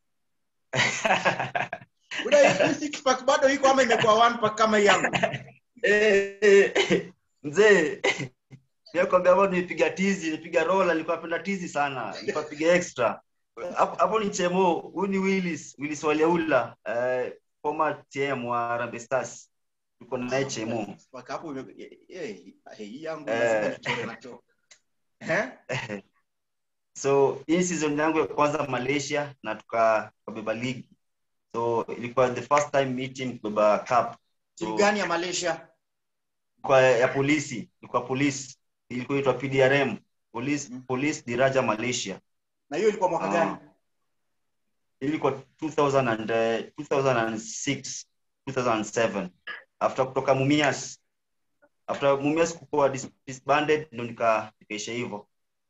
buda hii six pack bado iko ama imekuwa one pack kama hii yangu Eh, eh, Mzee, Mimi kwambia hapo nipiga tizi, nipiga rola, nilikuwa napenda tizi sana. Nilikuwa piga extra. Hapo hapo ni Chemo, huyu ni Willis, Willis Waliaula, eh, former TM wa Harambee Stars. Tuko naye Chemo. Six pack hapo ime- eh, eh, eh, hii yangu Eh. lazima nichore na choo eh so hii season yangu ya kwanza malaysia na tuka- tukabeba ligi so ilikuwa the first time me team kubeba cup timu so, gani ya Malaysia kwa ya polisi ilikuwa polisi ilikuwa itwa pdrm police, Mhm. police diraja malaysia na hiyo ilikuwa mwaka Ah. gani ilikuwa 2000 and, uh, 2006 2007 after kutoka mumias after mumias kukuwa dis- disbanded ndo nika- nikaisha hivyo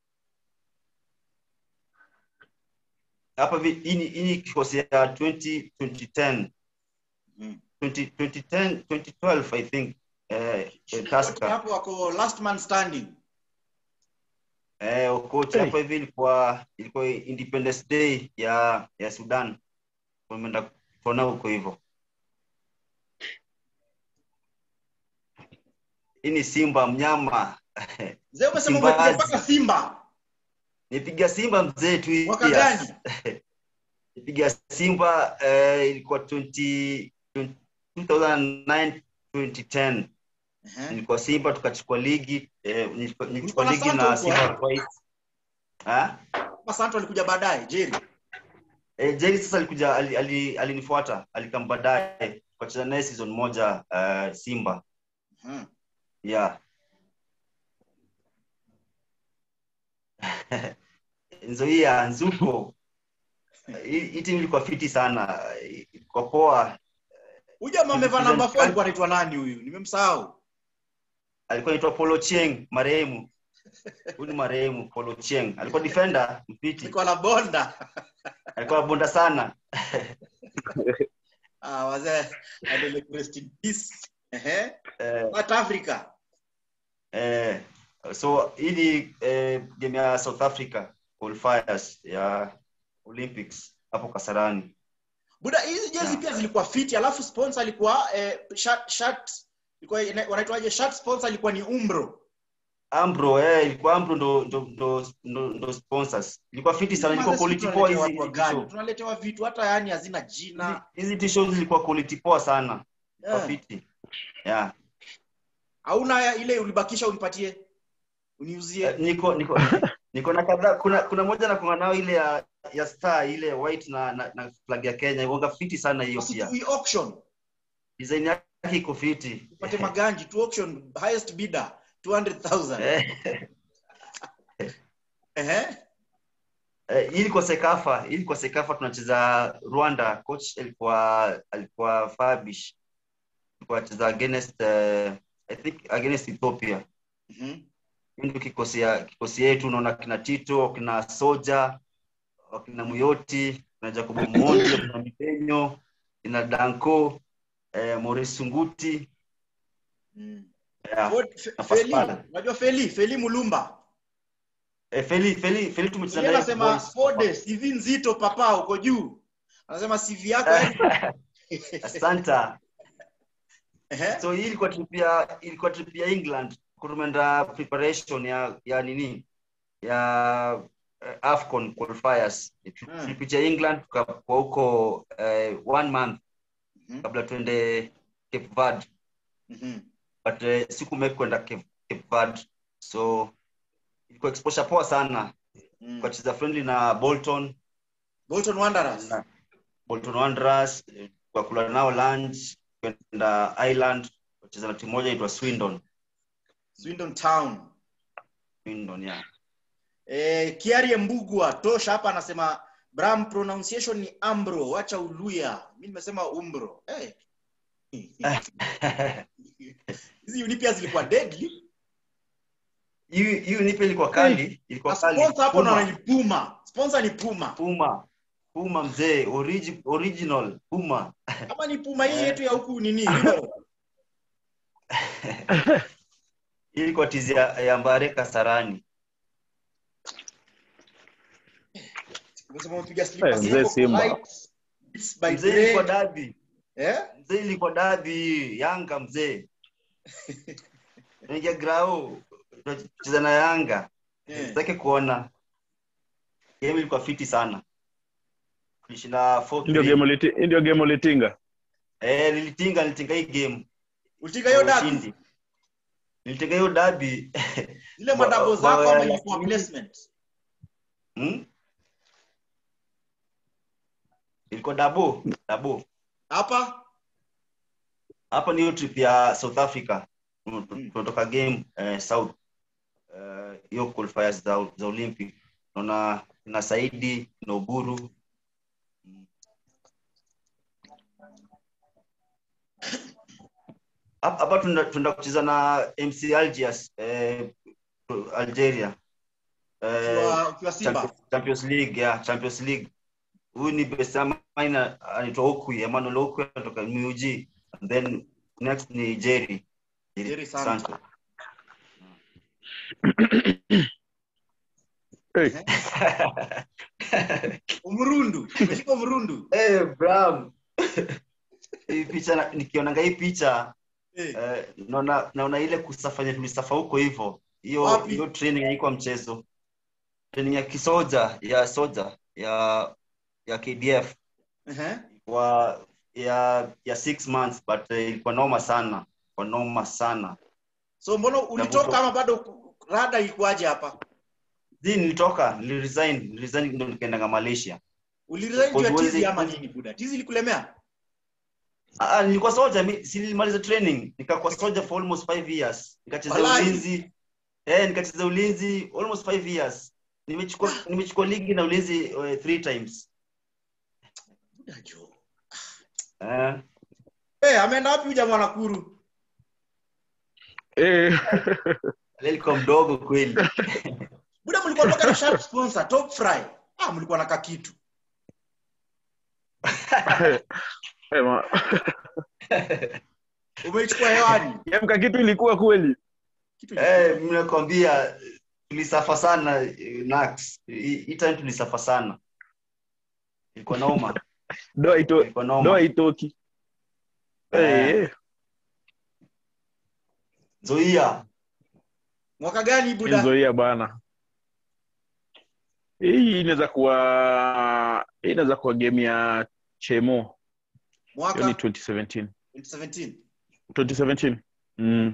hapa vi- hii ni- hii ni kikosi ya 20 2010 Mhm. 20, 2010 2012 i think eh, eh, Wote Tusker. hapo wako last man standing eh, coach Hey. hapa hivi ilikuwa ilikuwa independence day ya ya sudan wameenda kuona huko hivyo hii ni simba mnyama Mzee umesema Simbazi. umepiga mpaka Simba. nipiga simba mzee two Mwaka years. gani? nipiga simba eh, ilikuwa 20, 2009 2010 Ehe. nilikuwa simba tukachukua ligi eh, nilikuwa- nilichukua na ligi Santo na huko, simba eh? twice ha? Kama Santo alikuja baadaye, Jerry. Eh, Jerry sasa alikuja ali- ali- alinifuata alikam baadaye tukacheza naye season moja uh, Simba Mhm. yeah Nzoia Nzuko hii hii timu ilikuwa fiti sana ilikuwa poa Huyu jamaa amevaa namba 4 alikuwa anaitwa nani huyu? Nimemsahau. alikuwa anaitwa Polo Chieng marehemu huyu ni marehemu Polo Chieng alikuwa defender mpiti Alikuwa na bonda. alikuwa bonda sana Ah, wazee. Adele rest in peace. Ehe. eh, South Africa. Eh, so hii ni eh, game ya South Africa qualifiers ya Olympics hapo Kasarani. Buda hizi jezi Yeah. pia zilikuwa fiti, alafu sponsor alikuwa eh, shirt, shirt ilikuwa ina- wanaitwaje shirt sponsor alikuwa ni Umbro. Ambro eh, ilikuwa Ambro ndo ndo ndo, ndo, ndo sponsors. Ilikuwa fiti sana, ilikuwa Sisi quality poa tunaletewa hizi watu hizi gani? t-shirt. Tunaletewa vitu hata yani hazina jina. Hizi- Hizi t-shirts zilikuwa quality poa sana. Ilikuwa Eh. fiti. Yeah. Hauna ya- ile ulibakisha unipatie. Uniuzie. Eh, niko niko niko na kadhaa kuna kuna moja na kuna nao ile ya ya star ile white na na, na flag ya Kenya. Ilikuwa fiti sana hiyo Basi pia. tu auction. Design yake iko fiti. Upate maganji tu auction highest bidder 200,000. Eh. Ehe. Eh, hii ilikuwa Sekafa, hii ilikuwa Sekafa tunacheza Rwanda. Coach alikuwa alikuwa Fabish. Alikuwa anacheza against uh, I think against Ethiopia. Mhm. Hii ndio kikosi ya kikosi yetu unaona kina Tito, kina Soja, kina Muyoti, kina Jacob Mondi, kina Mipenyo, kina Danko, eh, Maurice Sunguti. Mm. Yeah. Ford- Fe- Na Feli, Pascal. unajua Feli, Feli Mulumba. Eh, Feli Feli Feli tumecheza Yeye naye anasema boys. Fode, CV nzito papa uko juu. Anasema CV yako yani. Asante. Ehe. so hii ilikuwa trip ya ilikuwa trip ya England kutumeenda preparation ya ya nini ya uh, Afcon qualifiers Mm. tulipitia England tukakuwa huko uh, one month Mhm. kabla tuende Cape Verde Mhm. but uh, sikumake kwenda Cape, Cape Verde so ilikuwa exposure poa sana Mm. tukacheza friendly na Bolton Bolton Wanderers. na Bolton Wanderers eh, tukakula nao lunch kwenda Ireland tukacheza na timu moja inaitwa Swindon Swindon Town. Swindon yeah Eh, Kiarie Mbugwa tosha hapa anasema Bram pronunciation ni Ambro, wacha uluya. Mimi nimesema Umbro. Eh. Hizi uni pia zilikuwa deadly. hiyo hiyo nipe ilikuwa kali ilikuwa Na kali sponsor hapo Puma. naona ni Puma. Sponsor ni Puma. Puma Puma mzee origi, original Puma Kama ni Puma hii yetu ya huku nini? River. Hii ilikuwa tizi ya, ya Mbare Kasarani Umesema umepiga slippers Eh, mzee zako Simba. light, beats by mzee Dre. ilikuwa dabi Eh? mzee ilikuwa dabi Yanga mzee Tunaingia grao tunacheza na Yanga Eh. sitaki kuona game ilikuwa fiti sana tulishinda 4-3. ndio game uliti- ndio game ulitinga eh nilitinga nilitinga hii game Ulitinga hiyo kwa dabi. ushindi. nilitinga hiyo dabi Zile Wa- madabo wa- zako wa- ama ilikuwa placement? hmm? ilikuwa dabo dabo Hapa? hapa ni hiyo trip ya south africa Mm. tunatoka game eh, south eh, hiyo qualifiers za, za olympic naona na saidi na uburu Hap- hapa tunda tunda kucheza na mc algiers eh, algeria eh, Ukiwa ukiwa Simba. Champions, Champions League ya Champions League. Huyu ni best maina anaitwa Okwi, Emmanuel Okwi anatoka MUG. And then next ni Jerry. Jerry Santo. hey. umrundu umeshika umrundu Eh, Bram. hii picha na- nikionanga hii picha Eh, eh, naona naona ile kusafanya tulisafa huko hivyo hiyo Wapi? hiyo training haikuwa mchezo training ya kisoja ya soja ya ya KDF ehe. wa ya ya six months but eh, ilikuwa noma sana kwa noma sana so mbona ulitoka Navuto. ama bado ku- rada ilikuwaje hapa zi nilitoka niliresign niliresign ndo nikaendanga Malaysia uliresign juu ya Huwezi- tizi ama nini buda tizi ilikulemea Ah, ah, nilikuwa soja mi si nilimaliza training nikakuwa soja for almost five years nikacheza Walai. ulinzi eh nikacheza ulinzi almost five years nimechukua nimechukua ligi na ulinzi uh, three times buda jo eh Eh, ameenda wapi huyu jamaa Nakuru? Eh, alikuwa mdogo kweli Buda mlikuwa toka na sharp sponsor, Top Fry. Ah, mlikuwa na kakitu. eh, ma- Umeichukua hewani. Yemka kitu ilikuwa kweli Kitu eh mimi nakwambia tulisafa sana eh, Nax hii hii time tulisafa sana ilikuwa noma doa ito ilikuwa noma doa itoki Eh. Eh, eh. Zoia Mwaka gani buda? Nzoia bana hii inaweza kuwa hii inaweza kuwa game ya chemo hiyo Mwaka ni 2017 2017. 2017 mm.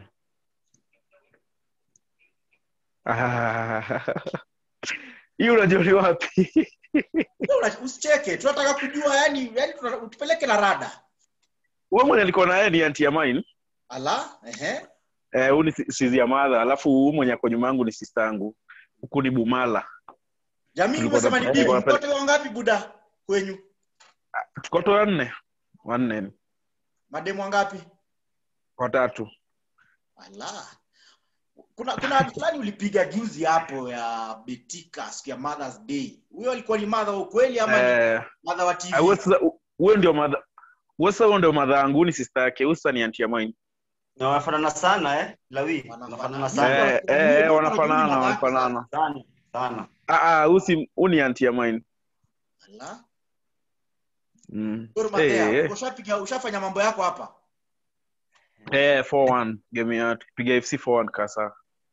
Ah, hii unajua ni wapi Wewe una- Usicheke, tunataka kujua yani, yani tunataka- utupeleke na rada. wewe mwenye alikuwa na yeye ni anti ya mine Ala, ehe. eh huyu ni si- sizi ya madha alafu huyu mwenye ako nyuma yangu ni sister yangu huku ni bumala Jamii Tulikuwa umesema ni na- bigi. tulikuwa na- Mtoto wangapi buda kwenyu? tukoto wanne wanne Mademu wangapi? watatu Ala. Kuna kuna fulani ulipiga juzi hapo ya Betika siku ya Mother's Day. Huyo alikuwa ni mother wa ukweli ama ni eh, mother wa TV? ah, wewe sasa- wewe ndio madha wewe sasa huyo ndio madha yangu ni sister yake huyu sasa ni anti ya mine na wanafanana sana eh lawi Wanafanana. wanafanana sana eh, eh, eh, wanafanana wanafanana sana sana ah ah huyu si huyu ni anti ya mine Ala. mm. Gor eh, Mahia, eh. ushapiga ushafanya mambo yako hapa? eh 4-1 game ya tupiga FC 4-1 kasa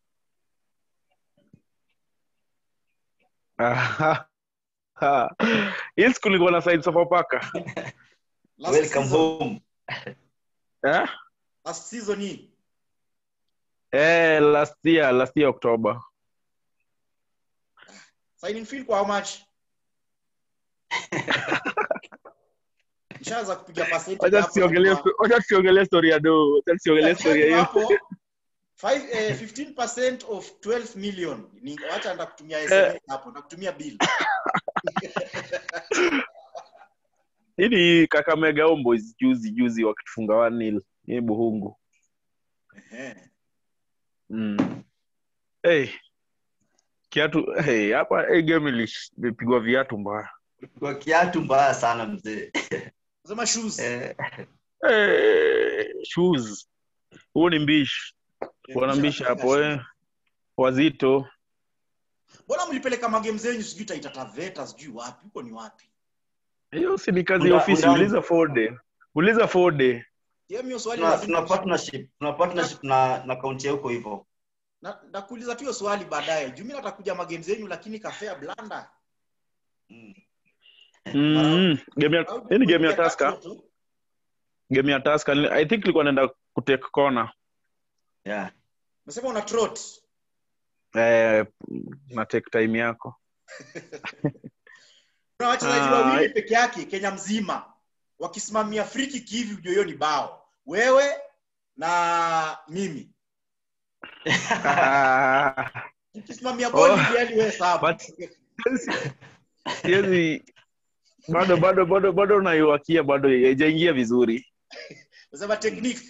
Ah, ah. hii siku nilikuwa na side Sofapaka Last welcome season, home eh last season hii. eh last year last year October Signing fee kwa how much? Nishaanza kupiga percentage wacha hapo, tusiongelee najua. wacha tusiongelee story ya do wacha tusiongelee story ya hiyo hapo five- eh, 15% of 12 million Ni- wacha ndakutumia SMS hapo ndakutumia bill hii ni Kakamega Homeboys juzi juzi wakitufunga 1-0 hii Buhungu Ehe. mm. hey. kiatu hey, hapa hey, game ilish- ilipigwa viatu mbaya kwa kiatu mbaya sana mzee Nasema shoes eh, hey, shoes huo ni mbishi Eh, wana kisha mbishi napiga hapo shoes. eh. wazito mbona mlipeleka magame zenyu sijui taitataveta sijui wapi huko ni wapi hiyo si ni kazi ya Unda- ofisi undani. uliza fode uliza fode Sehemu hiyo swali tuna, lazima tuna partnership tuna partnership na na kaunti ya huko hivyo na nakuuliza tu hiyo swali baadaye juu mimi nataka kuja magame zenyu lakini kafea blanda mm. mm, game ya hii ni game ya Kupiga taska tatu tu. game ya taska i think ilikuwa naenda kutake corner yeah Nasema una trot eh, na take time yako kuna wachezaji Ah, wawili peke yake Kenya mzima wakisimamia free kick hivi ujue hiyo ni bao wewe na mimi Ah, ukisimamia boli Oh. hivi yani wewe sawa But- siwezi bado bado bado bado naiwakia bado haijaingia vizuri nasema technique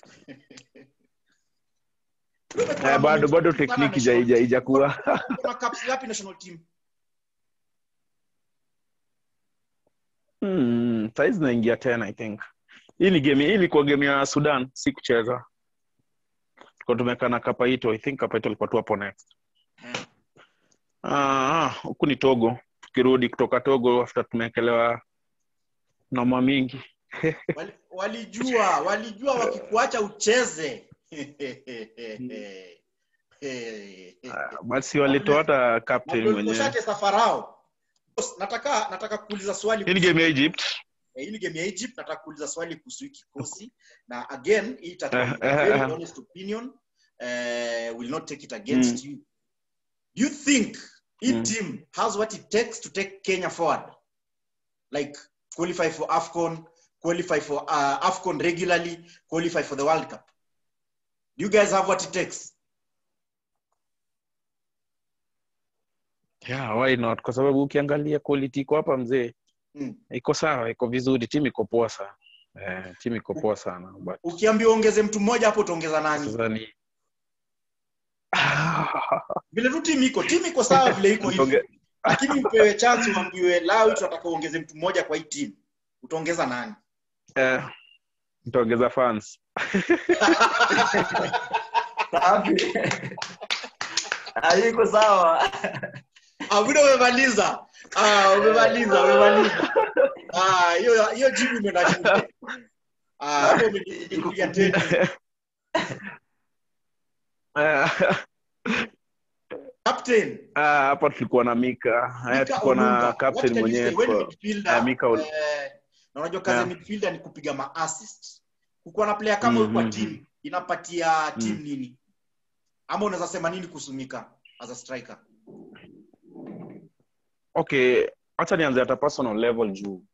eh, bado bado tekniki ija- ija- ijakuwa kuna caps ngapi national team hmm, saizi naingia tena i think hii ni game hii ilikuwa game ya sudan si kucheza tulikuwa tumekaa na kapaito i think kapaito alikuwa tu hapo next Ah, huku ni togo tukirudi kutoka togo after tumewekelewa noma mingi Wali- walijua walijua wakikuacha ucheze Ah, basi walitoa hata captain mwenyewe ushacheza farao Boss, nataka nataka kuuliza swali hii ni game ya egypt Eh, hii ni game ya egypt nataka kuuliza swali kuhusu hii kikosi na again hii itakuwa Eh, ni eh, very eh. honest opinion uh, will not take it against you do you think hii Mm. team has what it takes to take kenya forward like qualify for afcon qualify for uh, afcon regularly qualify for the world cup do you guys have what it takes yeah, why not kwa sababu ukiangalia quality iko hapa mzee mm. iko sawa iko vizuri timu iko poa sana eh, timu iko poa sana but ukiambiwa ongeze mtu mmoja hapo utaongeza nani sasa ni vile tu timu iko timu iko sawa vile iko hivi Mtonge- lakini upewe chance uambiwe lawi tunataka uongeze mtu mmoja kwa hii timu utaongeza nani eh, nitaongeza fans Safi. Ah, iko sawa abuda umemaliza ah, umemaliza umemaliza Ah, hiyo hiyo jibu imeenda shule Ah, hapo umepiga teni Eh, captain ah, hapa tulikuwa na mika Eh, Mika tulikuwa Olunga. na What captain can you mwenyewe say? When tulikuwa- midfielder, eh, Mika Ol- eh, na unajua kazi ya Yeah. midfielder ni kupiga maassist kukuwa na player kama huyo kwa Mhm. timu inapatia timu Mm. nini ama unaweza sema nini kuhusu Mika as a striker okay hacha nianze hata personal level juu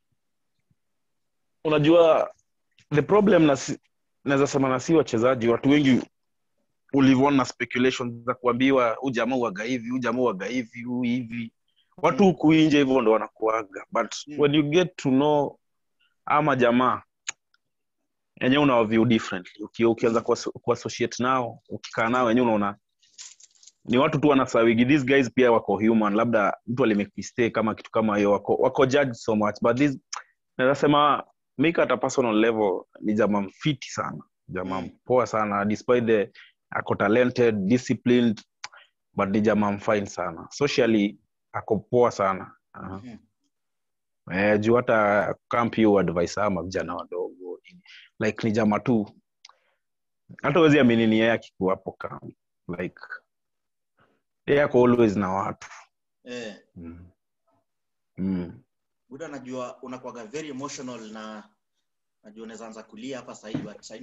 unajua the problem na si- naweza sema na si wachezaji watu wengi ulivyoona na speculation za kuambiwa huu jamaa uaga hivi huu jamaa uaga hivi huu hivi watu Mm. huku nje hivyo ndo wanakuaga but Mm. when you get to know ama jamaa yenyewe unawa view differently Uki, ukianza kuasso- kuassociate nao ukikaa nao wenyewe unaona ni watu tu wanasawigi these guys pia wako human labda mtu alimake mistake kama kitu kama hiyo wako, wako judge so much but this naweza sema Mika at a personal level ni jamaa mfiti sana jamaa Mm. poa sana despite the ako talented disciplined but ni jamaa mfine sana socially ako poa sana uh, Mhm. eh, juu hata camp hiyo advice ama vijana wadogo like ni jamaa tu hata uwezi amini ni yeye akikuwa hapo camp like yeye ako always na watu eh mm. Mm. buda najua unakuwaga very emotional na najua unaweza anza kulia hapa sahii but sahii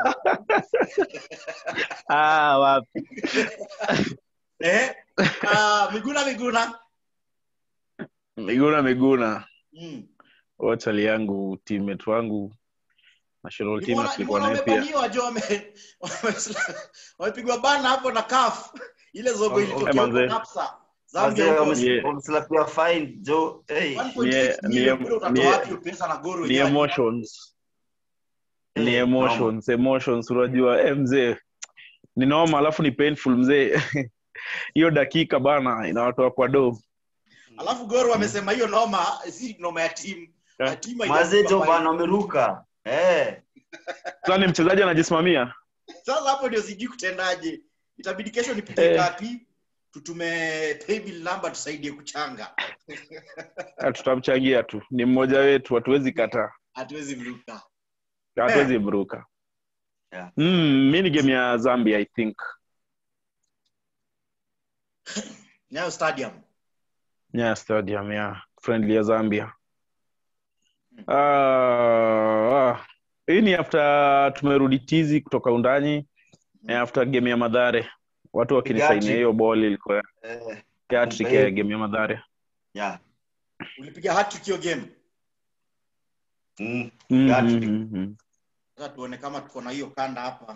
ah, wapi eh ah, miguna miguna miguna miguna mm. wachali yangu teammate wangu national team Nimeona- tulikuwa nimeona naye pia wamebaniwa jo wame- wame- wamepigwa bana hapo na kaf ile zogo Oh, ilitokea eh, huko manze. Napsa Zambia Wazee huko wame- Yeah. wameslapia fine jo hey. 1.6 Ni- million ni- bure utatoa ni- wapi hiyo pesa na goro ni wenyewe? emotions ni Eh, emotions emotions unajua eh, mzee ni noma alafu ni painful mzee hiyo dakika bana inawatoa kwa do alafu goro wamesema hiyo noma si noma ya timu Yeah. Ya timu Mazee haijakuwa jo fine. bana wameruka eh. sasa ni mchezaji anajisimamia sasa hapo ndio sijui kutendaje itabidi kesho nipige Eh. kati tutume paybill number tusaidie kuchanga Ah, tutamchangia tu ni mmoja wetu hatuwezi kataa hatuwezi mruka hatuwezi mruka Yeah. mm, mi ni game ya zambia i think nyayo stadium yeah, stadium yeah. friendly ya zambia Mm. Ah, ah. hii ni after tumerudi tizi kutoka undani eh, after game ya madhare watu wakinisainia Pigaji. hiyo ball ilikuwa Eh. hattrick Kumbe. ya game ya madhare Yeah. ulipiga hat hiyo game Mm. mm, Hat-trick. mm, mm. sasa tuone kama tuko na hiyo kanda hapa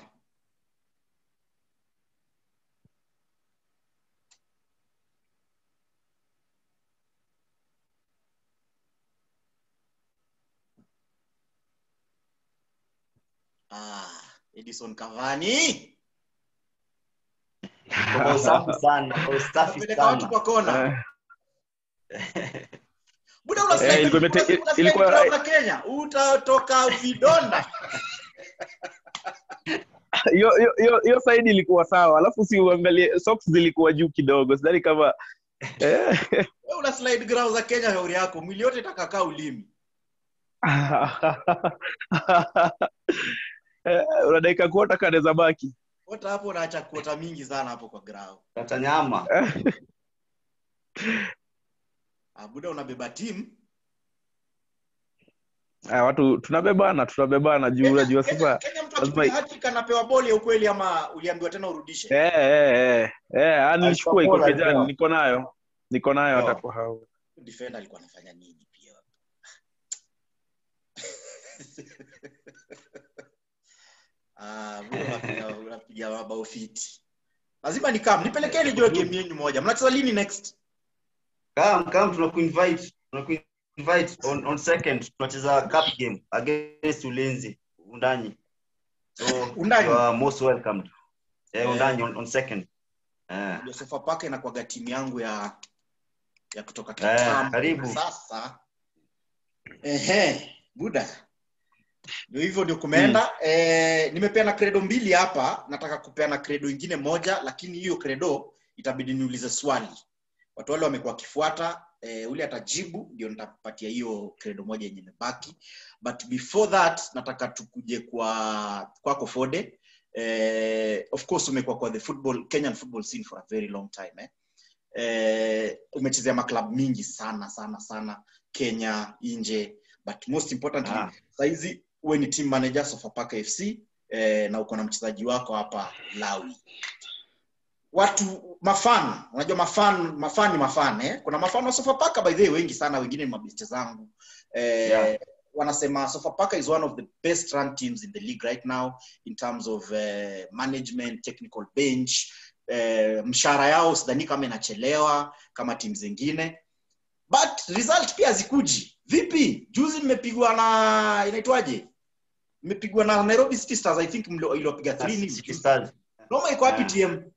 ah, edison cavani Kwa usafi sana kwa usafi apeleka watu sana kwa kona Eh, buda Eh, unasikia ilikuwa imete- unasikia- unasikia ilikuwa- ground la kenya utatoka vidonda hiyo hiyo- hiyo- hiyo side ilikuwa sawa alafu si uangalie socks zilikuwa juu kidogo sidhani kama Eh. Wewe una slide ground za kenya shauri yako mwili yote itakakaa ulimi Eh, una dakika kuota kanaweza baki ota hapo unaacha kuota mingi sana hapo kwa ground Kata nyama. abuda unabeba timu Ah, watu tunabebana tunabebana juu unajua Kenya- sasa Kenya mtu lazima- akipiga hat-trick anapewa boli ya ukweli ama uliambiwa tena urudishe eh eh eh eh ah, nilichukua iko Alipopola kejani leo. niko nayo niko nayo hata Sawa. kwa hao defender alikuwa anafanya nini pia Ah, bro, unapiga- unapiga mabao fiti lazima ni kam nipelekee nijue game yenyu moja mnacheza lini next Come, come tunakuinvite. Tunakuinvite on on second tunacheza cup game against Ulinzi Undanyi. So Undanyi? you are most welcomed. Eh, Eh. Undanyi on, on second. Eh. ndio Sofapaka inakuwaga timu yangu ya ya kutoka Eh, kitambo karibu. sasa ehe buda ndio hivyo ndio kumeenda eh, nimepeana credo mbili hapa nataka kupeana credo ingine moja lakini hiyo credo itabidi niulize swali watu wale wamekuwa wakifuata eh, ule atajibu ndio nitapatia hiyo credo moja yenye imebaki but before that nataka tukuje kwa kwako fode eh, of course umekuwa kwa the football kenyan football scene for a very long time eh? Eh, umechezea maklab mingi sana sana sana kenya nje but most importantly Ah. saizi uwe ni team manager sofapaka fc eh, na uko na mchezaji wako hapa lawi watu mafan unajua mafan mafan ni mafan eh? kuna mafan wa sofapaka by the way wengi sana wengine ni mabeste zangu eh, Yeah. wanasema sofapaka is one of the best run teams in the league right now in terms of uh, management technical bench uh, mshahara yao sidhani kama inachelewa kama timu zingine but result pia zikuji vipi juzi mmepigwa na inaitwaje mmepigwa na nairobi city stars i think mlio- iliwapiga 3 City Stars. noma iko wapi Yeah. tm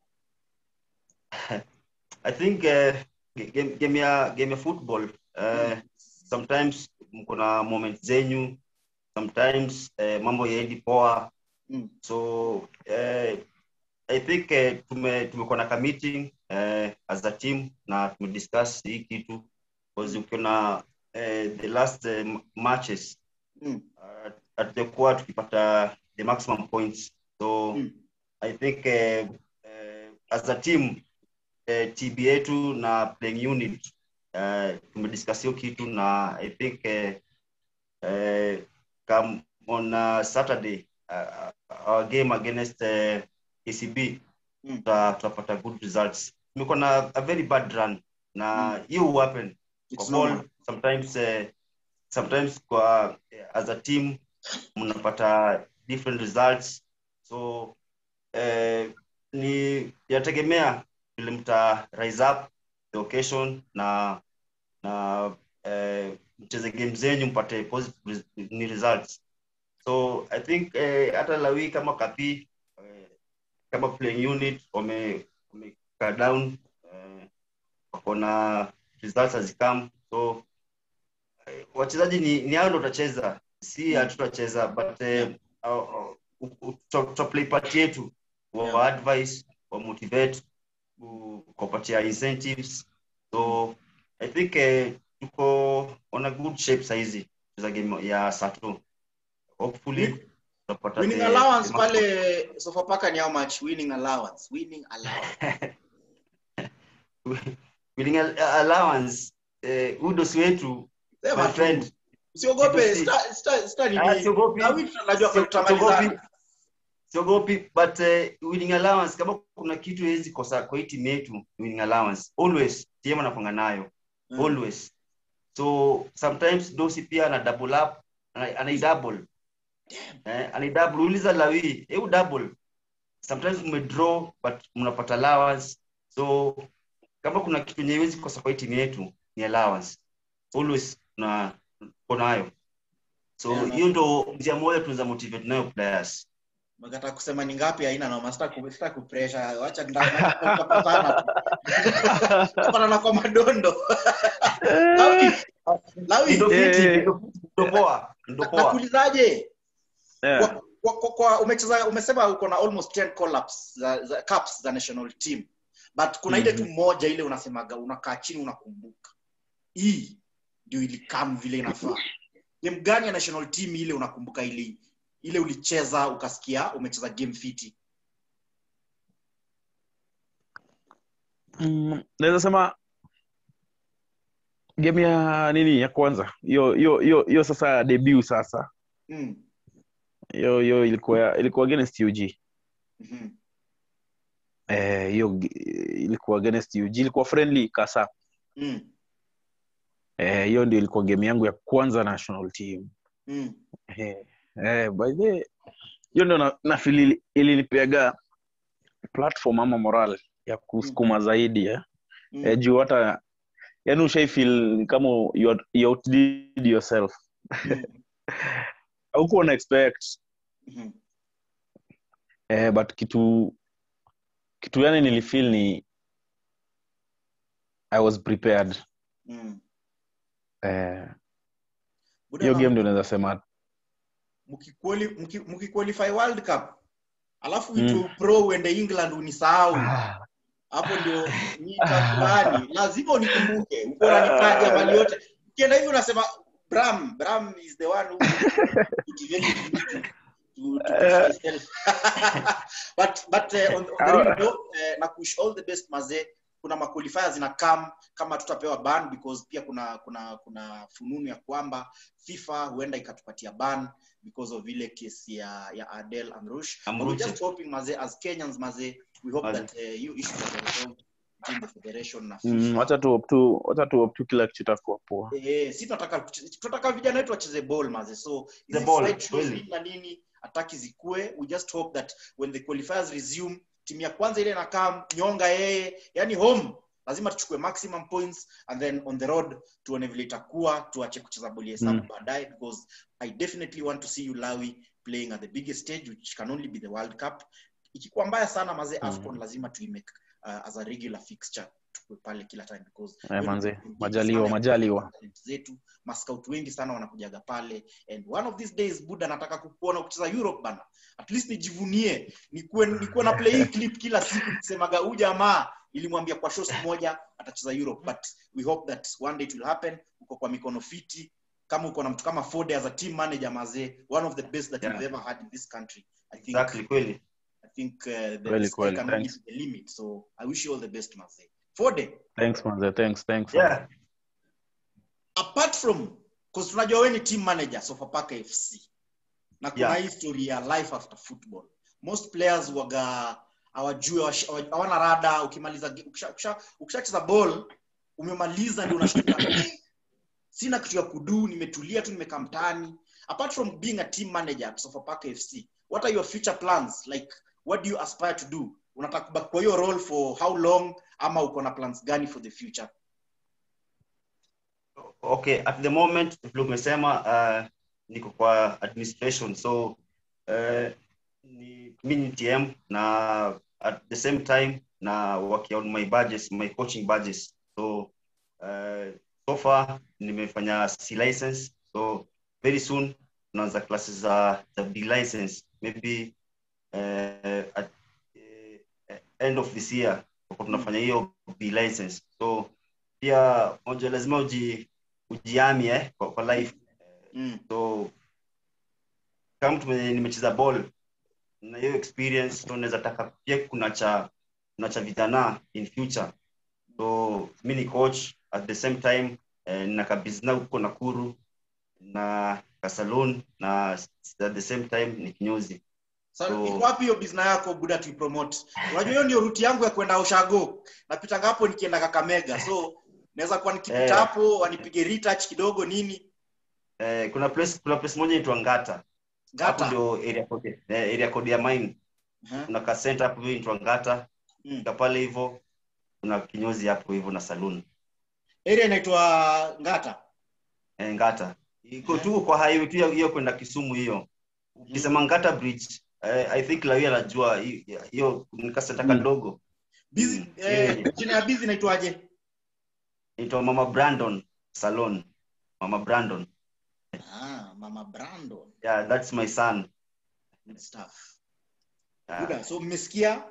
I think uh, game, game ya game ya football uh, sometimes mko na moment zenyu sometimes uh, mambo yaendi poa Mm. so uh, I think uh, tume tumekuwa na ka meeting uh, as a team na tumediscuss hii kitu because ukiona uh, the last uh, matches Mm. uh, hatujakuwa tukipata the maximum points so Mm. I think uh, uh, as a team uh, TB yetu na playing unit uh, tumediscuss hiyo kitu na I think uh, uh, come on uh, Saturday uh, our game against uh, KCB Mm. tuta- tutapata good results. Tumekuwa na a very bad run na hiyo mm. happen It's kwa normal. ball sometimes uh, sometimes kwa uh, as a team mnapata different results so uh, ni yategemea vile mta rise up the occasion na na uh, mcheze game zenyu mpate positive res- ni results so i think uh, hata lawi kama kapi uh, kama playing unit wame wamekaa down uh, wako na results hazikam so eh, wachezaji ni, ni hao ndo utacheza si hatutacheza but eh, uh, uh, uh, tuta- tutaplay part yetu wa Yeah. wa advice wa motivate ku- kuwapatia incentives so i think eh, tuko on a good shape saizi za game ya sato hopefully tutapata winning the- allowance the pale sofapaka ni how much winning allowance winning allowance winning al- allowance eh, udos wetu Sema my tu. friend usiogope Kitu si- sta- sta- sta nini? Ah, siogopi. Na wiki tunajua Sio- tutamalizana. siogopi. siogopi but uh, winning allowance kama kuna kitu hawezi kosa kwa hii timu yetu winning allowance always timu anakwanga nayo Mm. always so sometimes dosi pia ana double up ana, ana double eh, ana double uliza lawi eu double sometimes mmedraw but mnapata allowance so kama kuna kitu yenye haiwezi kosa kwa hii timu yetu ni allowance always na uko nayo so Yeah, na- hiyo ndo njia moja tunaweza motivate nayo players Umekataa kusema ni ngapi haina noma sitaki ku- sitaki kupressure wacha nda- tutapatana tu. Tutapatana kwa madondo Lawi, Lawi, Ndo Eh. fiti, ndo fiti, ndo poa ndo poa nakuulizaje Yeah. kwa, kwa, kwa, kwa umecheza umesema uko na almost 10 call-ups za, za caps za national team but kuna ile Mhm. tu moja ile unasemaga unakaa chini unakumbuka hii ndio ilikam vile inafaa game gani ya national team ile unakumbuka ile ile ulicheza ukasikia umecheza game fiti Mm, naweza sema game ya nini ya kwanza hiyo hiyo hiyo hiyo sasa debut sasa mm. hiyo hiyo ilikuwa ilikuwa against UG mhm. eh hiyo gi- ilikuwa against UG ilikuwa friendly kasa mm. eh hiyo ndio ilikuwa game yangu ya kwanza national team mm. eh eh by the way, hiyo ndio na, na feel ili- ilinipeaga platform ama moral ya kusukuma zaidi eh mm. eh, juu hata yani ushaifeel kama you, out- you outdid yourself mm. haukuwa na expect mhm. eh, but kitu kitu yani nilifeel ni i was prepared mm. eh, Buda hiyo na- game ndio naweza sema mkiquali- mki- mkiqualify world cup alafu Mm. uitwe pro uende england unisahau hapo ndio niita fulani lazima unikumbuke uko unanitaja mali yote ukienda hivi unasema bram bram is the one who motivated me to, to, to push myself but but uh, on, on the real note, uh, na kush all the best mazee kuna maqualifiers zina come kama tutapewa ban because pia kuna kuna kuna fununu ya kwamba fifa huenda ikatupatia ban because of ile kesi ya ya adel amrush But we're Amruchi. just hoping maze as kenyans maze we hope Maze. that uh, you issues are resolved between the federation na mm, FIFA. wacha tu hope tu wacha tu hope tu kila kitu itakuwa poa Eh, si tunataka tunataka vijana wetu wacheze ball maze so The hizi ball, side shows kweli. nini na nini ataki zikue we just hope that when the qualifiers resume timu ya kwanza ile inakaa nyonga yeye yani home lazima tuchukue maximum points and then on the road tuone vile itakuwa tuache kucheza boli hesabu Mm. baadaye because i definitely want to see you lawi playing at the biggest stage which can only be the world cup ikikuwa mbaya sana maze Mm. afcon lazima tuimake uh, as a regular fixture tukue pale kila time because eh, manze wengi sana majaliwa ya majaliwa talent zetu mascout wengi sana wanakujaga pale and one of these days buda nataka kukuona ukicheza europe bana at least nijivunie nikuwe nikuwe na play hii clip kila siku nikisemaga huu jamaa ilimwambia kwa show siku moja atacheza europe but we hope that one day it will happen uko kwa mikono fiti kama uko na mtu kama Fode as a team manager mazee one of the best that Yeah. we've ever had in this country i think Exactly, kweli. i think uh, the, Kweli, the sky kweli, can only thanks. be the limit so i wish you all the best mazee Fode thanks manze thanks thanks Yeah. apart from cause tunajua wewe ni team manager Sofapaka FC na kuna Yeah. hii story ya life after football most players waga hawajui hawash- hawa- hawana rada ukimaliza ge- ukisha- ukisha- ukishacheza ball umemaliza ndio unashtuka "Eh, sina kitu ya kudu nimetulia tu nimekaa mtaani apart from being a team manager at Sofapaka FC what are your future plans like what do you aspire to do unataka kubaki kwa hiyo role for how long ama uko na plans gani for the future okay at the moment vile umesema uh, niko kwa administration so uh, ni, mi ni tm na at the same time na working on my badges my coaching badges so uh, so far nimefanya c license so very soon tunaanza classes za za b license maybe uh, at uh, end of this year tutakuwa tunafanya hiyo b license so pia moja lazima uji ujiami eh, kwa, kwa life mm. so kama mtu mwenye nimecheza ball na hiyo experience so naweza taka pia kuna cha kuna cha vijana in future so mi ni coach at the same time eh, nina kabizina huko nakuru na kasalon na at the same time ni kinyozi Sa, So- iko wapi hiyo business yako buda tuipromote unajua hiyo ndio ruti yangu ya kwenda ushago napitanga hapo nikienda kakamega so naweza kuwa nikipita Eh. hapo wanipige retouch kidogo nini eh, kuna place kuna place moja inaitwa ngata hapo gata ndio area code eh, area code ya mine uh-huh. kuna ka center hapo hiyo inaitwa ngata mm. Fika pale hivyo kuna kinyozi hapo hivyo na saloon area inaitwa ngata eh, ngata iko Mhm. tu kwa highway tu ya- hiyo kwenda kisumu hiyo ukisema ngata bridge eh, i think lawyer anajua hi- hiyo ni kasenta Mm. kadogo busy Mm. eh, Yeah. jina ya busy inaitwaje inaitwa mama brandon salon mama brandon ah, mama brandon yeah that's my son good stuff yeah. buda so mmesikia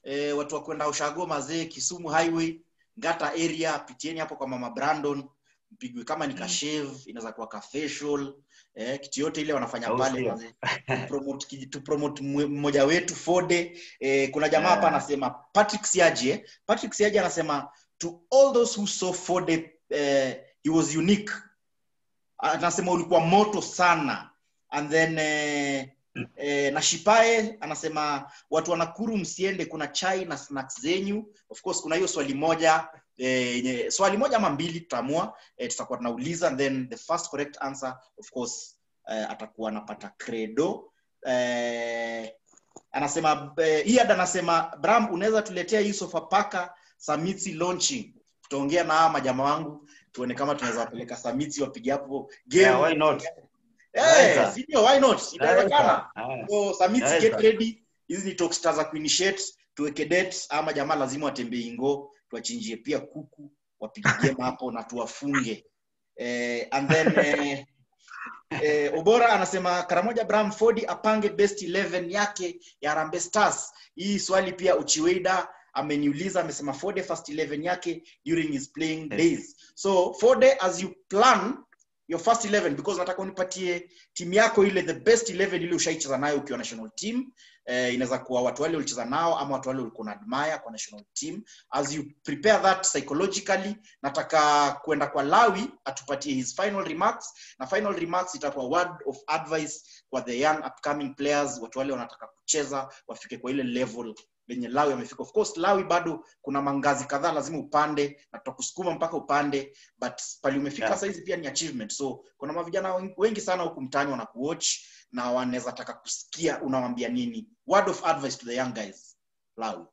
eh, watu wa kwenda ushago mazee kisumu highway ngata area pitieni hapo kwa mama brandon mpigwe kama ni kashave inaweza kuwa ka facial eh, kitu yote ile wanafanya Au pale sio? mazee promote kiji- tu promote mwe- mmoja wetu fode eh, kuna jamaa hapa Yeah. anasema patrick siaje eh? patrick siaje anasema to all those who saw fode eh, he was unique anasema ulikuwa moto sana and then eh, eh, na shipae anasema watu wa nakuru msiende kuna chai na snacks zenyu of course kuna hiyo swali moja eh, yenye swali moja ama mbili tutaamua eh, tutakuwa tunauliza and then the first correct answer of course eh, atakuwa anapata credo eh, anasema eh, Iyad anasema bram unaweza tuletea hii sofa paka samiti launching tutaongea na hawa majama wangu tuone kama tunaweza wapeleka samiti wapige hapo game Yeah, why not? Eh, Naweza. si ndio, why not inawezekana Ah, so samiti Naweza. get ready hizi ni talkstar za kuinitiate tuweke date ama jamaa lazima watembee ingo tuwachinjie pia kuku wapige game hapo na tuwafunge eh, and then eh, eh, obora anasema karamoja bramford apange best 11 yake ya Harambee stars hii swali pia uchiweida ameniuliza amesema fode first 11 yake during his playing days so fode as you plan your first 11 because nataka unipatie timu yako ile the best 11 ile ushaicheza nayo ukiwa national team eh, inaweza kuwa watu wale ulicheza nao ama watu wale ulikuwa na admire kwa national team as you prepare that psychologically nataka kwenda kwa lawi atupatie his final remarks na final remarks itakuwa word of advice kwa the young upcoming players watu wale wanataka kucheza wafike kwa ile level lenye lawi amefika of course lawi bado kuna mangazi kadhaa lazima upande na tutakusukuma mpaka upande but pali umefika Yeah. saizi pia ni achievement so kuna mavijana wen- wengi sana huku mtaani wanakuwatch na wanaweza taka kusikia unawambia nini word of advice to the young guys lawi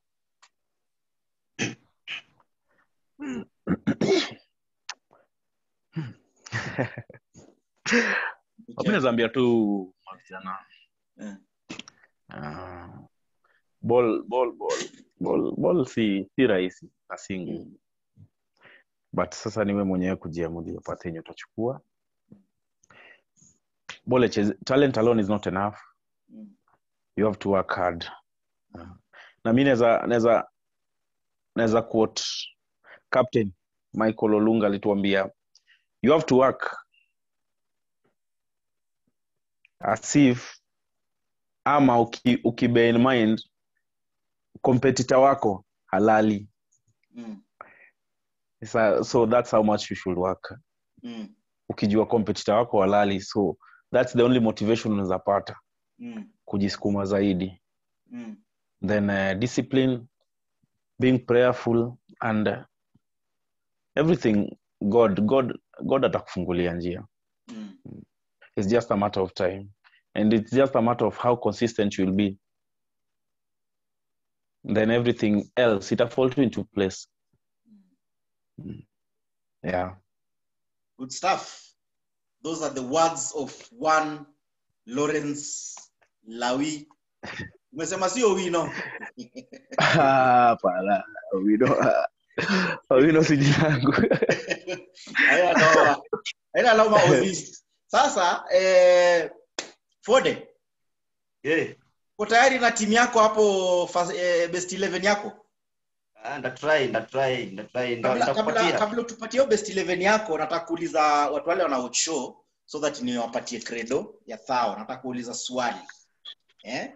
mi nazaambia tu mavijana Eh. Ah, ball ball ball ball ball si si rahisi na si ngumu but sasa niwe mwenyewe kujiamulia pate yenye utachukua ball icheze- talent alone is not enough Mm. you have to work hard Ah. na mi naweza naweza naweza quote captain michael olunga alituambia you have to work as if ama uki, uki bear in mind competitor wako halali Mm. so, so that's how much you should work Mm. ukijua competitor wako halali so that's the only motivation unaweza pata Mm. kujisukuma zaidi Mm. then uh, discipline being prayerful and uh, everything god god god atakufungulia njia Mm. it's just a matter of time and it's just a matter of how consistent you'll be then everything else it'll fall into place Mm. yeah Good stuff. Those are the words of one Lawrence Lawi. Umesema sio wino. Hapana, wino wino si jina yangu Haina noma. Haina noma Ozis. Sasa eh, Fode, yeah. uko tayari na timu yako hapo fas- eh, best 11 yako? Ah, ndatry ndatry ndatry nda- Kabla, kabla, nitakupatia kabla tupatie hiyo best 11 yako, nataka kuuliza watu wale wana show so that niwapatie credo ya thao. Nataka kuuliza swali eh?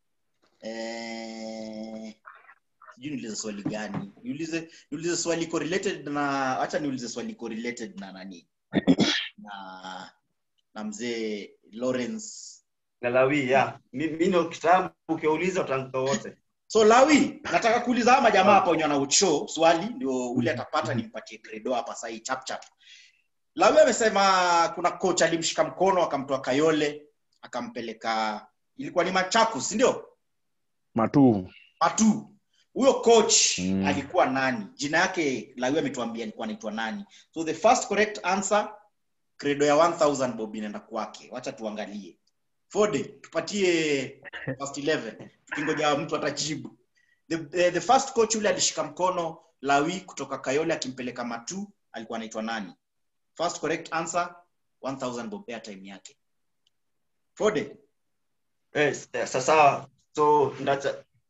Eh, sijui niulize swali gani niulize niulize swali iko related na acha niulize swali iko related na nani na na mzee Lawrence Galawi, yeah. Mi- mi ndo kitambo ukiwauliza utanguka wote so lawi nataka kuuliza ama jamaa hapa wenye wana ucho swali ndio ule atapata nimpatie credo hapa sahii chap chap lawi amesema kuna coach alimshika mkono akamtoa kayole akampeleka ilikuwa ni machakus ndio matu matu huyo coach Mm. alikuwa nani jina yake lawi ametuambia alikuwa anaitwa nani so the first correct answer credo ya 1000 bob inaenda kwake wacha tuangalie fode tupatie first 11 tukingoja mtu atajibu the, eh, the first coach yule alishika mkono lawi kutoka kayole akimpeleka matu alikuwa anaitwa nani first correct answer 1000 bob airtime yake fode yes, eh, sasa so ndacha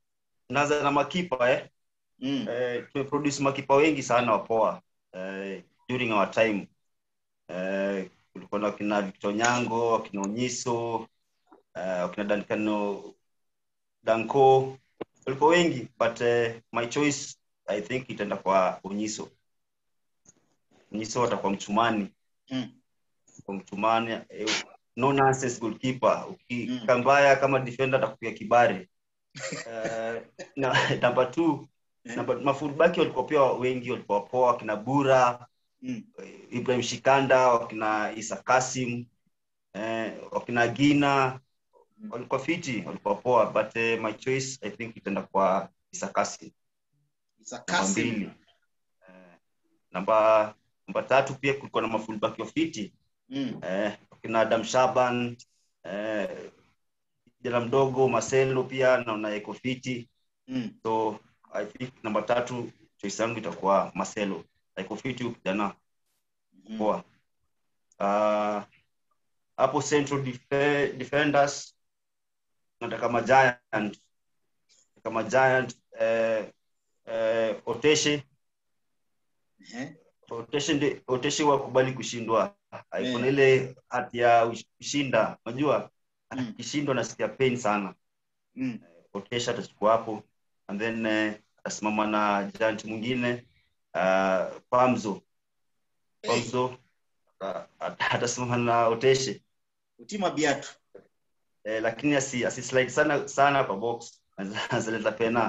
naanza na makipa eh. Mm. Eh, tumeproduce makipa wengi sana wapoa eh, during our time eh, kulikuwa na wakina Victor Nyango, wakina Onyiso, eh, wakina Dankano Danko, walikuwa wengi but eh, my choice I think itaenda kwa Onyiso. Onyiso atakuwa mchumani Mm. kwa mchumani eh, no nonsense goalkeeper Mm. ukikaa mbaya kama defender atakupiga kibare eh, na number two Eh. namba mafulbaki walikuwa pia wengi walikuwa poa wakina bura Mm. ibrahim shikanda wakina isa kasim eh, wakina gina walikuwa fiti walikuwa poa but eh, my choice i think itaenda kwa isa kasim Isa namba Kasim. mbili eh, namba namba tatu pia kulikuwa na mafulbaki wa fiti Mm. eh, wakina adam shaban eh, jana mdogo marcelo pia naona iko fiti Mm. so i think namba tatu choice yangu itakuwa marcelo iko fiti huyu kijana Mm. poa Ah, hapo central defe- defenders nataka ma giant kama giant eh, eh, oteshe Eh. oteshe ndi- oteshe wakubali kushindwa Eh. kuna ile hati ya ush- kushinda unajua Mm. akishindwa nasikia pain sana Mm. Otesha atachukua hapo and then eh, atasimama na giant mwingine uh, Pamzo Pamzo ata- ata- atasimama na Oteshe Utima biatu. eh, lakini asi, asi slide sana sana kwa box azaleta pena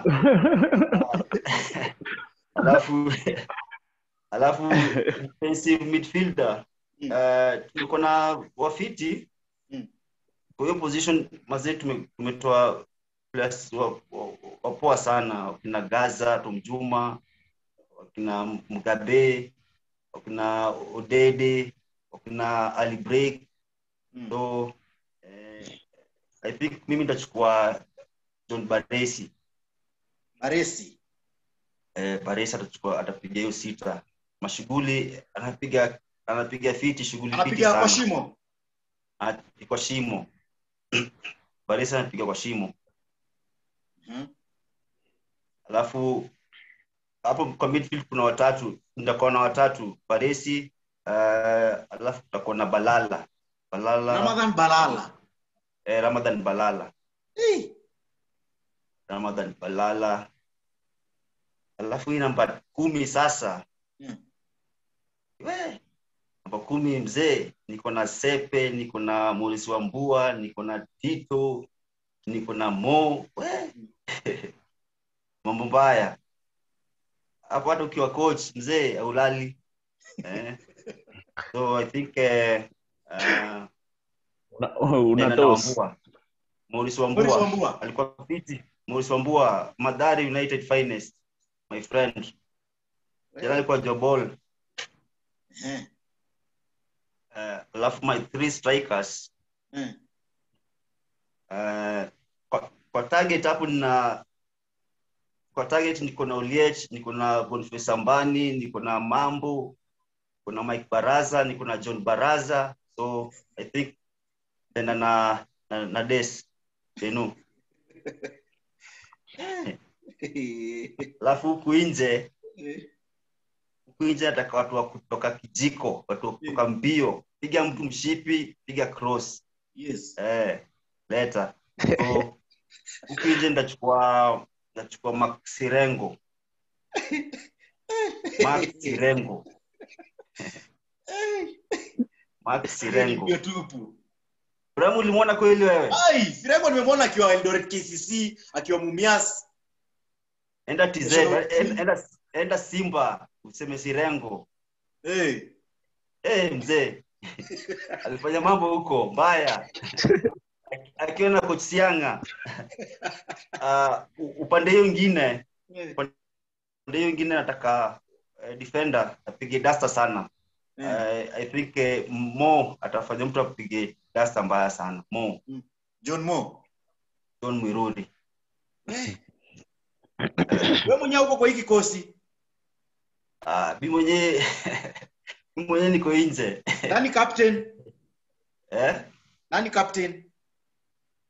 alafu alafu defensive midfielder Mm. uh, tuko na wafiti Mm. kwa hiyo position mazee tume- tumetoa players wa- wa- wapoa sana wakina gaza tomjuma wakina mgabe wakina odede wakina ali break Mm. so eh, i think mimi nitachukua john baresi Maresi. eh, baresi atachukua atapiga hiyo sita mashughuli anapiga anapiga fiti shughuli fiti Anapiga sana kwa shimo. Ana- kwa shimo baresi anapiga kwa shimo Mhm. alafu hapo kwa midfield kuna watatu nitakuwa na watatu baresi uh, alafu tutakuwa na balala balala Ramadhan Balala. eh, ramadhan balala Eh. ramadhan balala alafu hii namba kumi sasa Mm. we namba kumi mzee niko na sepe niko na morisi wa mbua niko na tito niko na mo we mambo mbaya hapo hata ukiwa coach mzee aulali eh? so i think eh, uh, Una- una toss. morisi Morris wambua Wambua. alikuwa fiti morisi wambua madhari united finest my friend jana alikuwa jobol Eh. uh, alafu my three strikers Eh. uh, kwa, kwa target hapo nina kwa target niko na Oliech, niko na Boniface Ambani, niko na Mambo, niko na Mike Baraza, niko na John Baraza. So I think tena na na, na Des Denu. Alafu huku nje huku nje nataka watu wa kutoka kijiko, watu wa kutoka mbio, piga mtu mshipi, piga cross. Yes. Eh, leta. So huku nje nitachukua nitachukua Max Sirengo. Max Sirengo. Max Sirengo. Ndio tupu. Ibrahim ulimwona kweli wewe? Ai, Sirengo nimemwona akiwa Eldoret KCC, akiwa Mumias. Enda TZ, Sure. enda, enda, enda Simba useme Sirengo. Eh. Eh, mzee. Alifanya mambo huko mbaya. Akiwa na coach Sianga. Uh, upande hiyo ingine, Eh. upande hiyo ingine nataka uh, defender apige dasta sana. Eh. Uh, I think uh, Mo atafanya mtu apige dasta mbaya sana. Mo, John Mo. John Mwiruri. Eh. Wewe mwenyewe uko kwa hii kikosi. Ah, mi mwenyewe mi mwenyewe niko nje. Nani captain? Eh? Nani captain?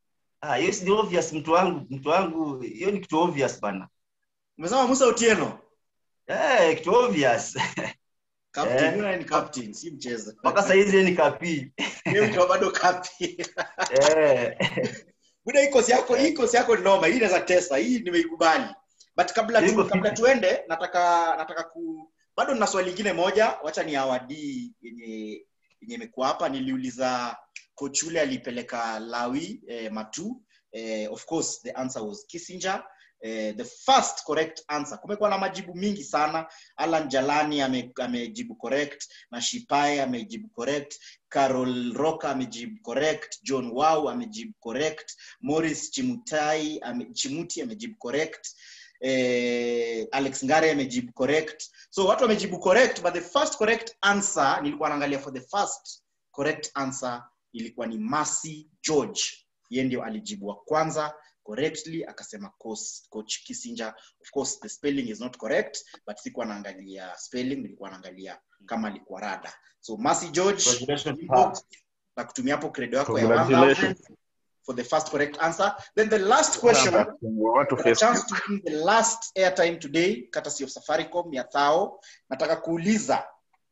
Ah, hiyo si ni obvious mtu wangu mtu wangu hiyo ni kitu obvious bana umesema musa otieno eh kitu obvious captain Eh. yule ni captain si mchezo mpaka saizi ni kapi Yeye ndio bado captain eh buda hii kosi yako hii kosi yako ni noma hii inaweza tesa hii nimeikubali but kabla tu, Iko kabla fiti. tuende nataka nataka ku bado nina swali lingine moja wacha ni awadi yenye yenye imekuwa hapa niliuliza coach yule alipeleka lawi eh, matu eh, of course the answer was kissinger eh, the first correct answer kumekuwa na majibu mingi sana alan jalani ame- amejibu correct na shipae amejibu correct carol roka amejibu correct john wow amejibu correct morris chimutai ame, chimuti amejibu correct eh, alex ngare amejibu correct so watu wamejibu correct but the first correct answer nilikuwa naangalia for the first correct answer ilikuwa ni Mercy george ye ndio alijibu wa kwanza correctly akasema coach, coach kissinger of course the spelling is not correct but sikuwa naangalia spelling nilikuwa naangalia kama alikuwa rada so Mercy george Congratulations, inbox na kutumia hapo credo yako ya Congratulations. 1000 for the first correct answer then the last question watu Got a chance Facebook. to win the last airtime today courtesy of safaricom ya thao nataka kuuliza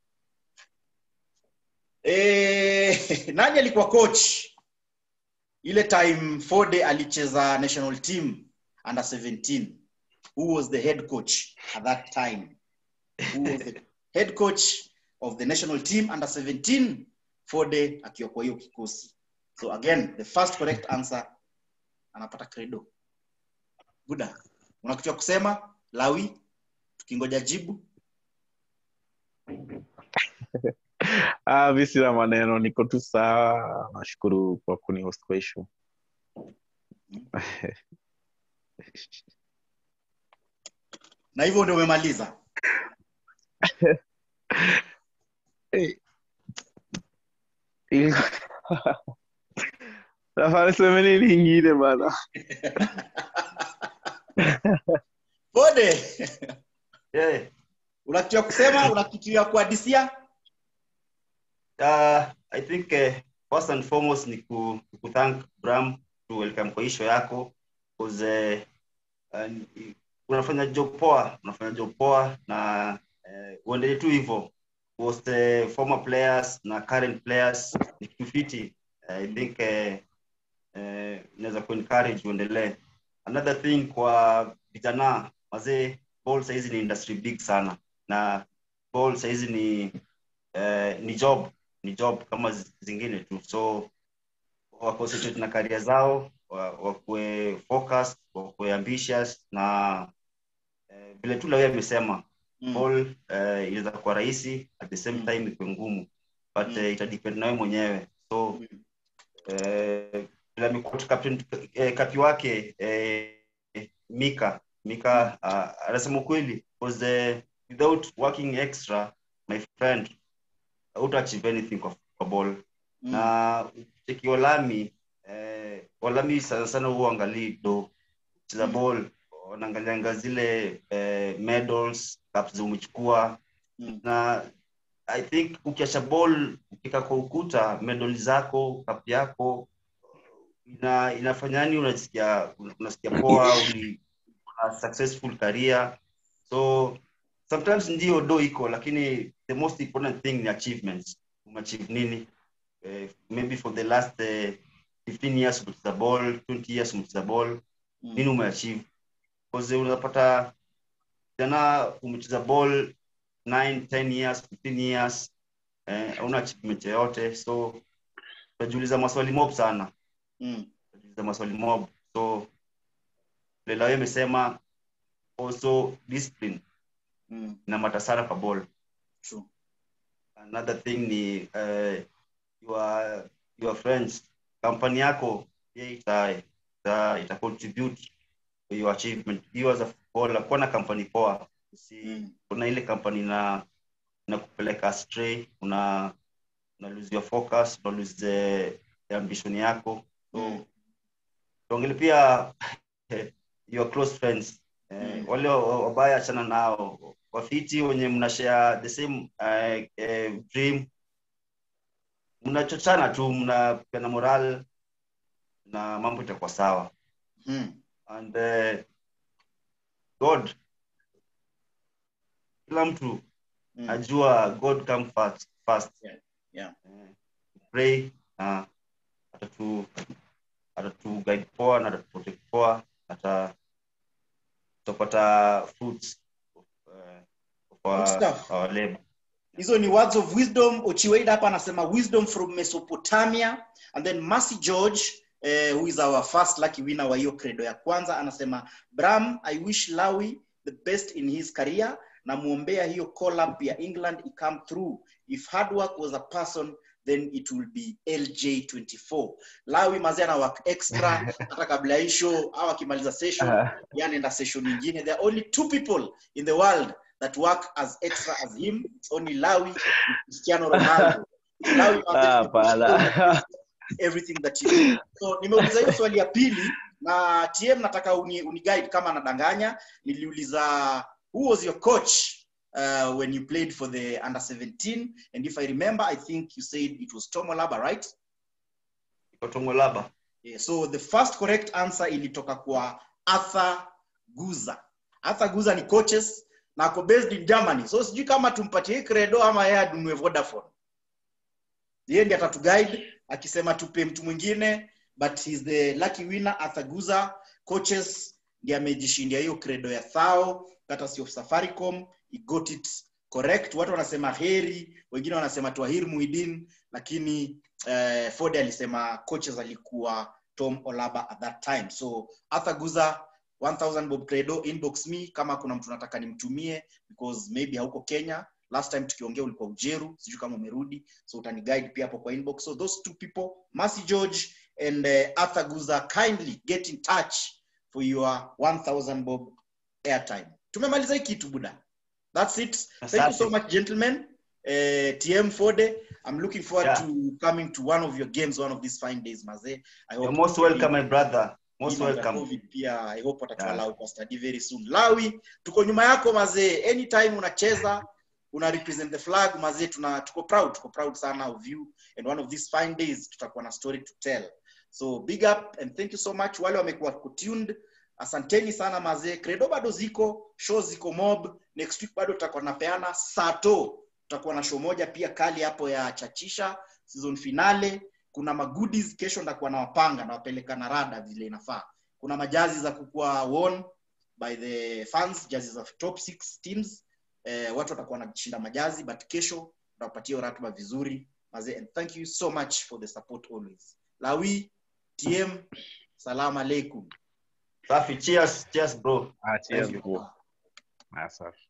eh, nani alikuwa coach ile time fode alicheza national team under 17 who was the head coach at that time who was the head coach of the national team under 17 fode akiwa kwa hiyo kikosi so again the first correct answer anapata credo buda una kitu ya kusema lawi tukingoja jibu Ah, mi sina maneno niko tu sawa nashukuru kwa kunihost kwa hii show na hivyo ndio umemaliza Eh. Ili- nafaa niseme nini ingine bana fode yeah. una kitu ya kusema una kitu ya kuadisia uh, i think uh, first and foremost ni ku, ku thank bram to welcome kwa hii show yako because uh, uh, unafanya job poa unafanya job poa na uh, uendelee tu hivyo was the former players na current players ni kitu fiti uh, i think uh, uh, inaweza kuencourage uendelee another thing kwa vijana wazee ball sahizi ni industry big sana na ball sahizi ni uh, ni job ni job kama zi- zingine tu so waconcentrate na karia zao wa- wakuwe focused wakuwe ambitious na eh, vile tu lawyer amesema Mm. ball eh, inaweza kuwa rahisi at the same Mm. time ikuwe ngumu but Mm. eh, itadepend nawe mwenyewe so Mm. eh, vile amequote captain eh, kapi wake eh, mika mika uh, anasema ukweli because eh, without working extra my friend hauta achieve anything kwa, kwa ball Mm. na cheki olami eh, olami sana sana huwa angalii do cheza Mm. ball wanaangalianga zile eh, medals cups umechukua Mm. na i think ukiacha ball ukika kwa ukuta medal zako cup yako ina inafanya yani unasikia unasikia poa uli una successful career so sometimes ndio do iko lakini the most important thing ni achievements umeachieve nini eh, maybe for the last eh, 15 years umecheza ball 20 years umecheza ball Mm. nini umeachieve because unapata jana umecheza ball 9 10 years 15 years eh, hauna achievement yoyote so utajiuliza maswali mob sana Mm. utajiuliza maswali mob so lelawe imesema also discipline Mm. inamata sana kwa ball True. another thing ni uh, your, your friends kampani yako pia ita, ita, ita contribute to your achievement hiyo as a footballer kuwa na kampani poa si Mm. kuna ile kampani na na kupeleka astray una una lose your focus una lose the, the ambition yako so Mm. tuongele pia your close friends eh, Mm. wale wa- wabaya achana nao wafiti wenye mnashare the same uh, uh, dream mnachochana tu mnapeana moral na mambo itakuwa sawa Hmm. and uh, god kila mtu Hmm. najua god come first, first. Yeah, yeah. Eh, pray na atatu atatu guide poa na atatu protect poa ata tutapata fruits of, uh, of Good our, stuff. our labor hizo ni words of wisdom ochiweida hapa anasema wisdom from mesopotamia and then mercy george eh, who is our first lucky winner wa hiyo credo ya kwanza anasema bram i wish lawi the best in his career namwombea hiyo collab ya england icome through if hard work was a person then it will be lj24 lawi mazee ana work extra hata kabla ya hii show au akimaliza session yanaenda session nyingine there are only two people in the world that work as extra as him it's only lawi and cristiano ronaldo lawi Ah, pala. everything that you do so nimeuliza hiyo swali ya pili na tm nataka uni, uni guide kama anadanganya niliuliza who was your coach uh, when you played for the under 17 and if i remember i think you said it was tom olaba right ikotongolaba Yeah, so the first correct answer ilitoka kwa Arthur Guza. Arthur Guza ni coaches na ako based in Germany. So sijui kama tumpatie hii credo ama yeye adunue Vodafone. Yeye ndiye atatuguide akisema tupe mtu mwingine but he's the lucky winner Arthur Guza coaches ndiye amejishindia hiyo credo ya thao courtesy of Safaricom. He got it correct. Watu wanasema heri, wengine wanasema Twahir Muhidin lakini eh, Ford alisema coaches alikuwa Tom Olaba at that time. So Arthur Guza 1000 Bob Credo inbox me kama kuna mtu nataka nimtumie because maybe hauko Kenya. Last time tukiongea ulikuwa Ujeru, sijui kama umerudi. So utani guide pia hapo kwa inbox. So those two people, Mercy George and uh, Arthur Guza kindly get in touch for your 1000 Bob airtime. Tumemaliza hii kitu buda. That's it. Thank you so Asante. much gentlemen. Uh, TM Fode, I'm looking forward Yeah. to coming to one of your games one of these fine days maze. I You're most welcome my brother most Hii mambo ya welcome COVID pia I hope watatuallow Yeah. kwa study very soon. Lawi, tuko nyuma yako mazee. Anytime unacheza una represent the flag mazee, tuna tuko proud, tuko proud sana of you and one of these fine days tutakuwa na story to tell. So big up and thank you so much wale wamekuwa tuned. Asanteni sana mazee. Credo bado ziko, show ziko mob. Next week bado tutakuwa napeana sato. Tutakuwa na show moja pia kali hapo ya chachisha season finale kuna magoodies kesho ndakuwa nawapanga nawapeleka na rada vile inafaa kuna majazi za kukuwa won by the fans jazi za top six teams eh, watu watakuwa wanashinda majazi but kesho tutapatia ratiba vizuri mazee and thank you so much for the support always lawi tm salamu alaikum safi cheers cheers bro Ah, cheers, Thank you. bro. Ah, safi.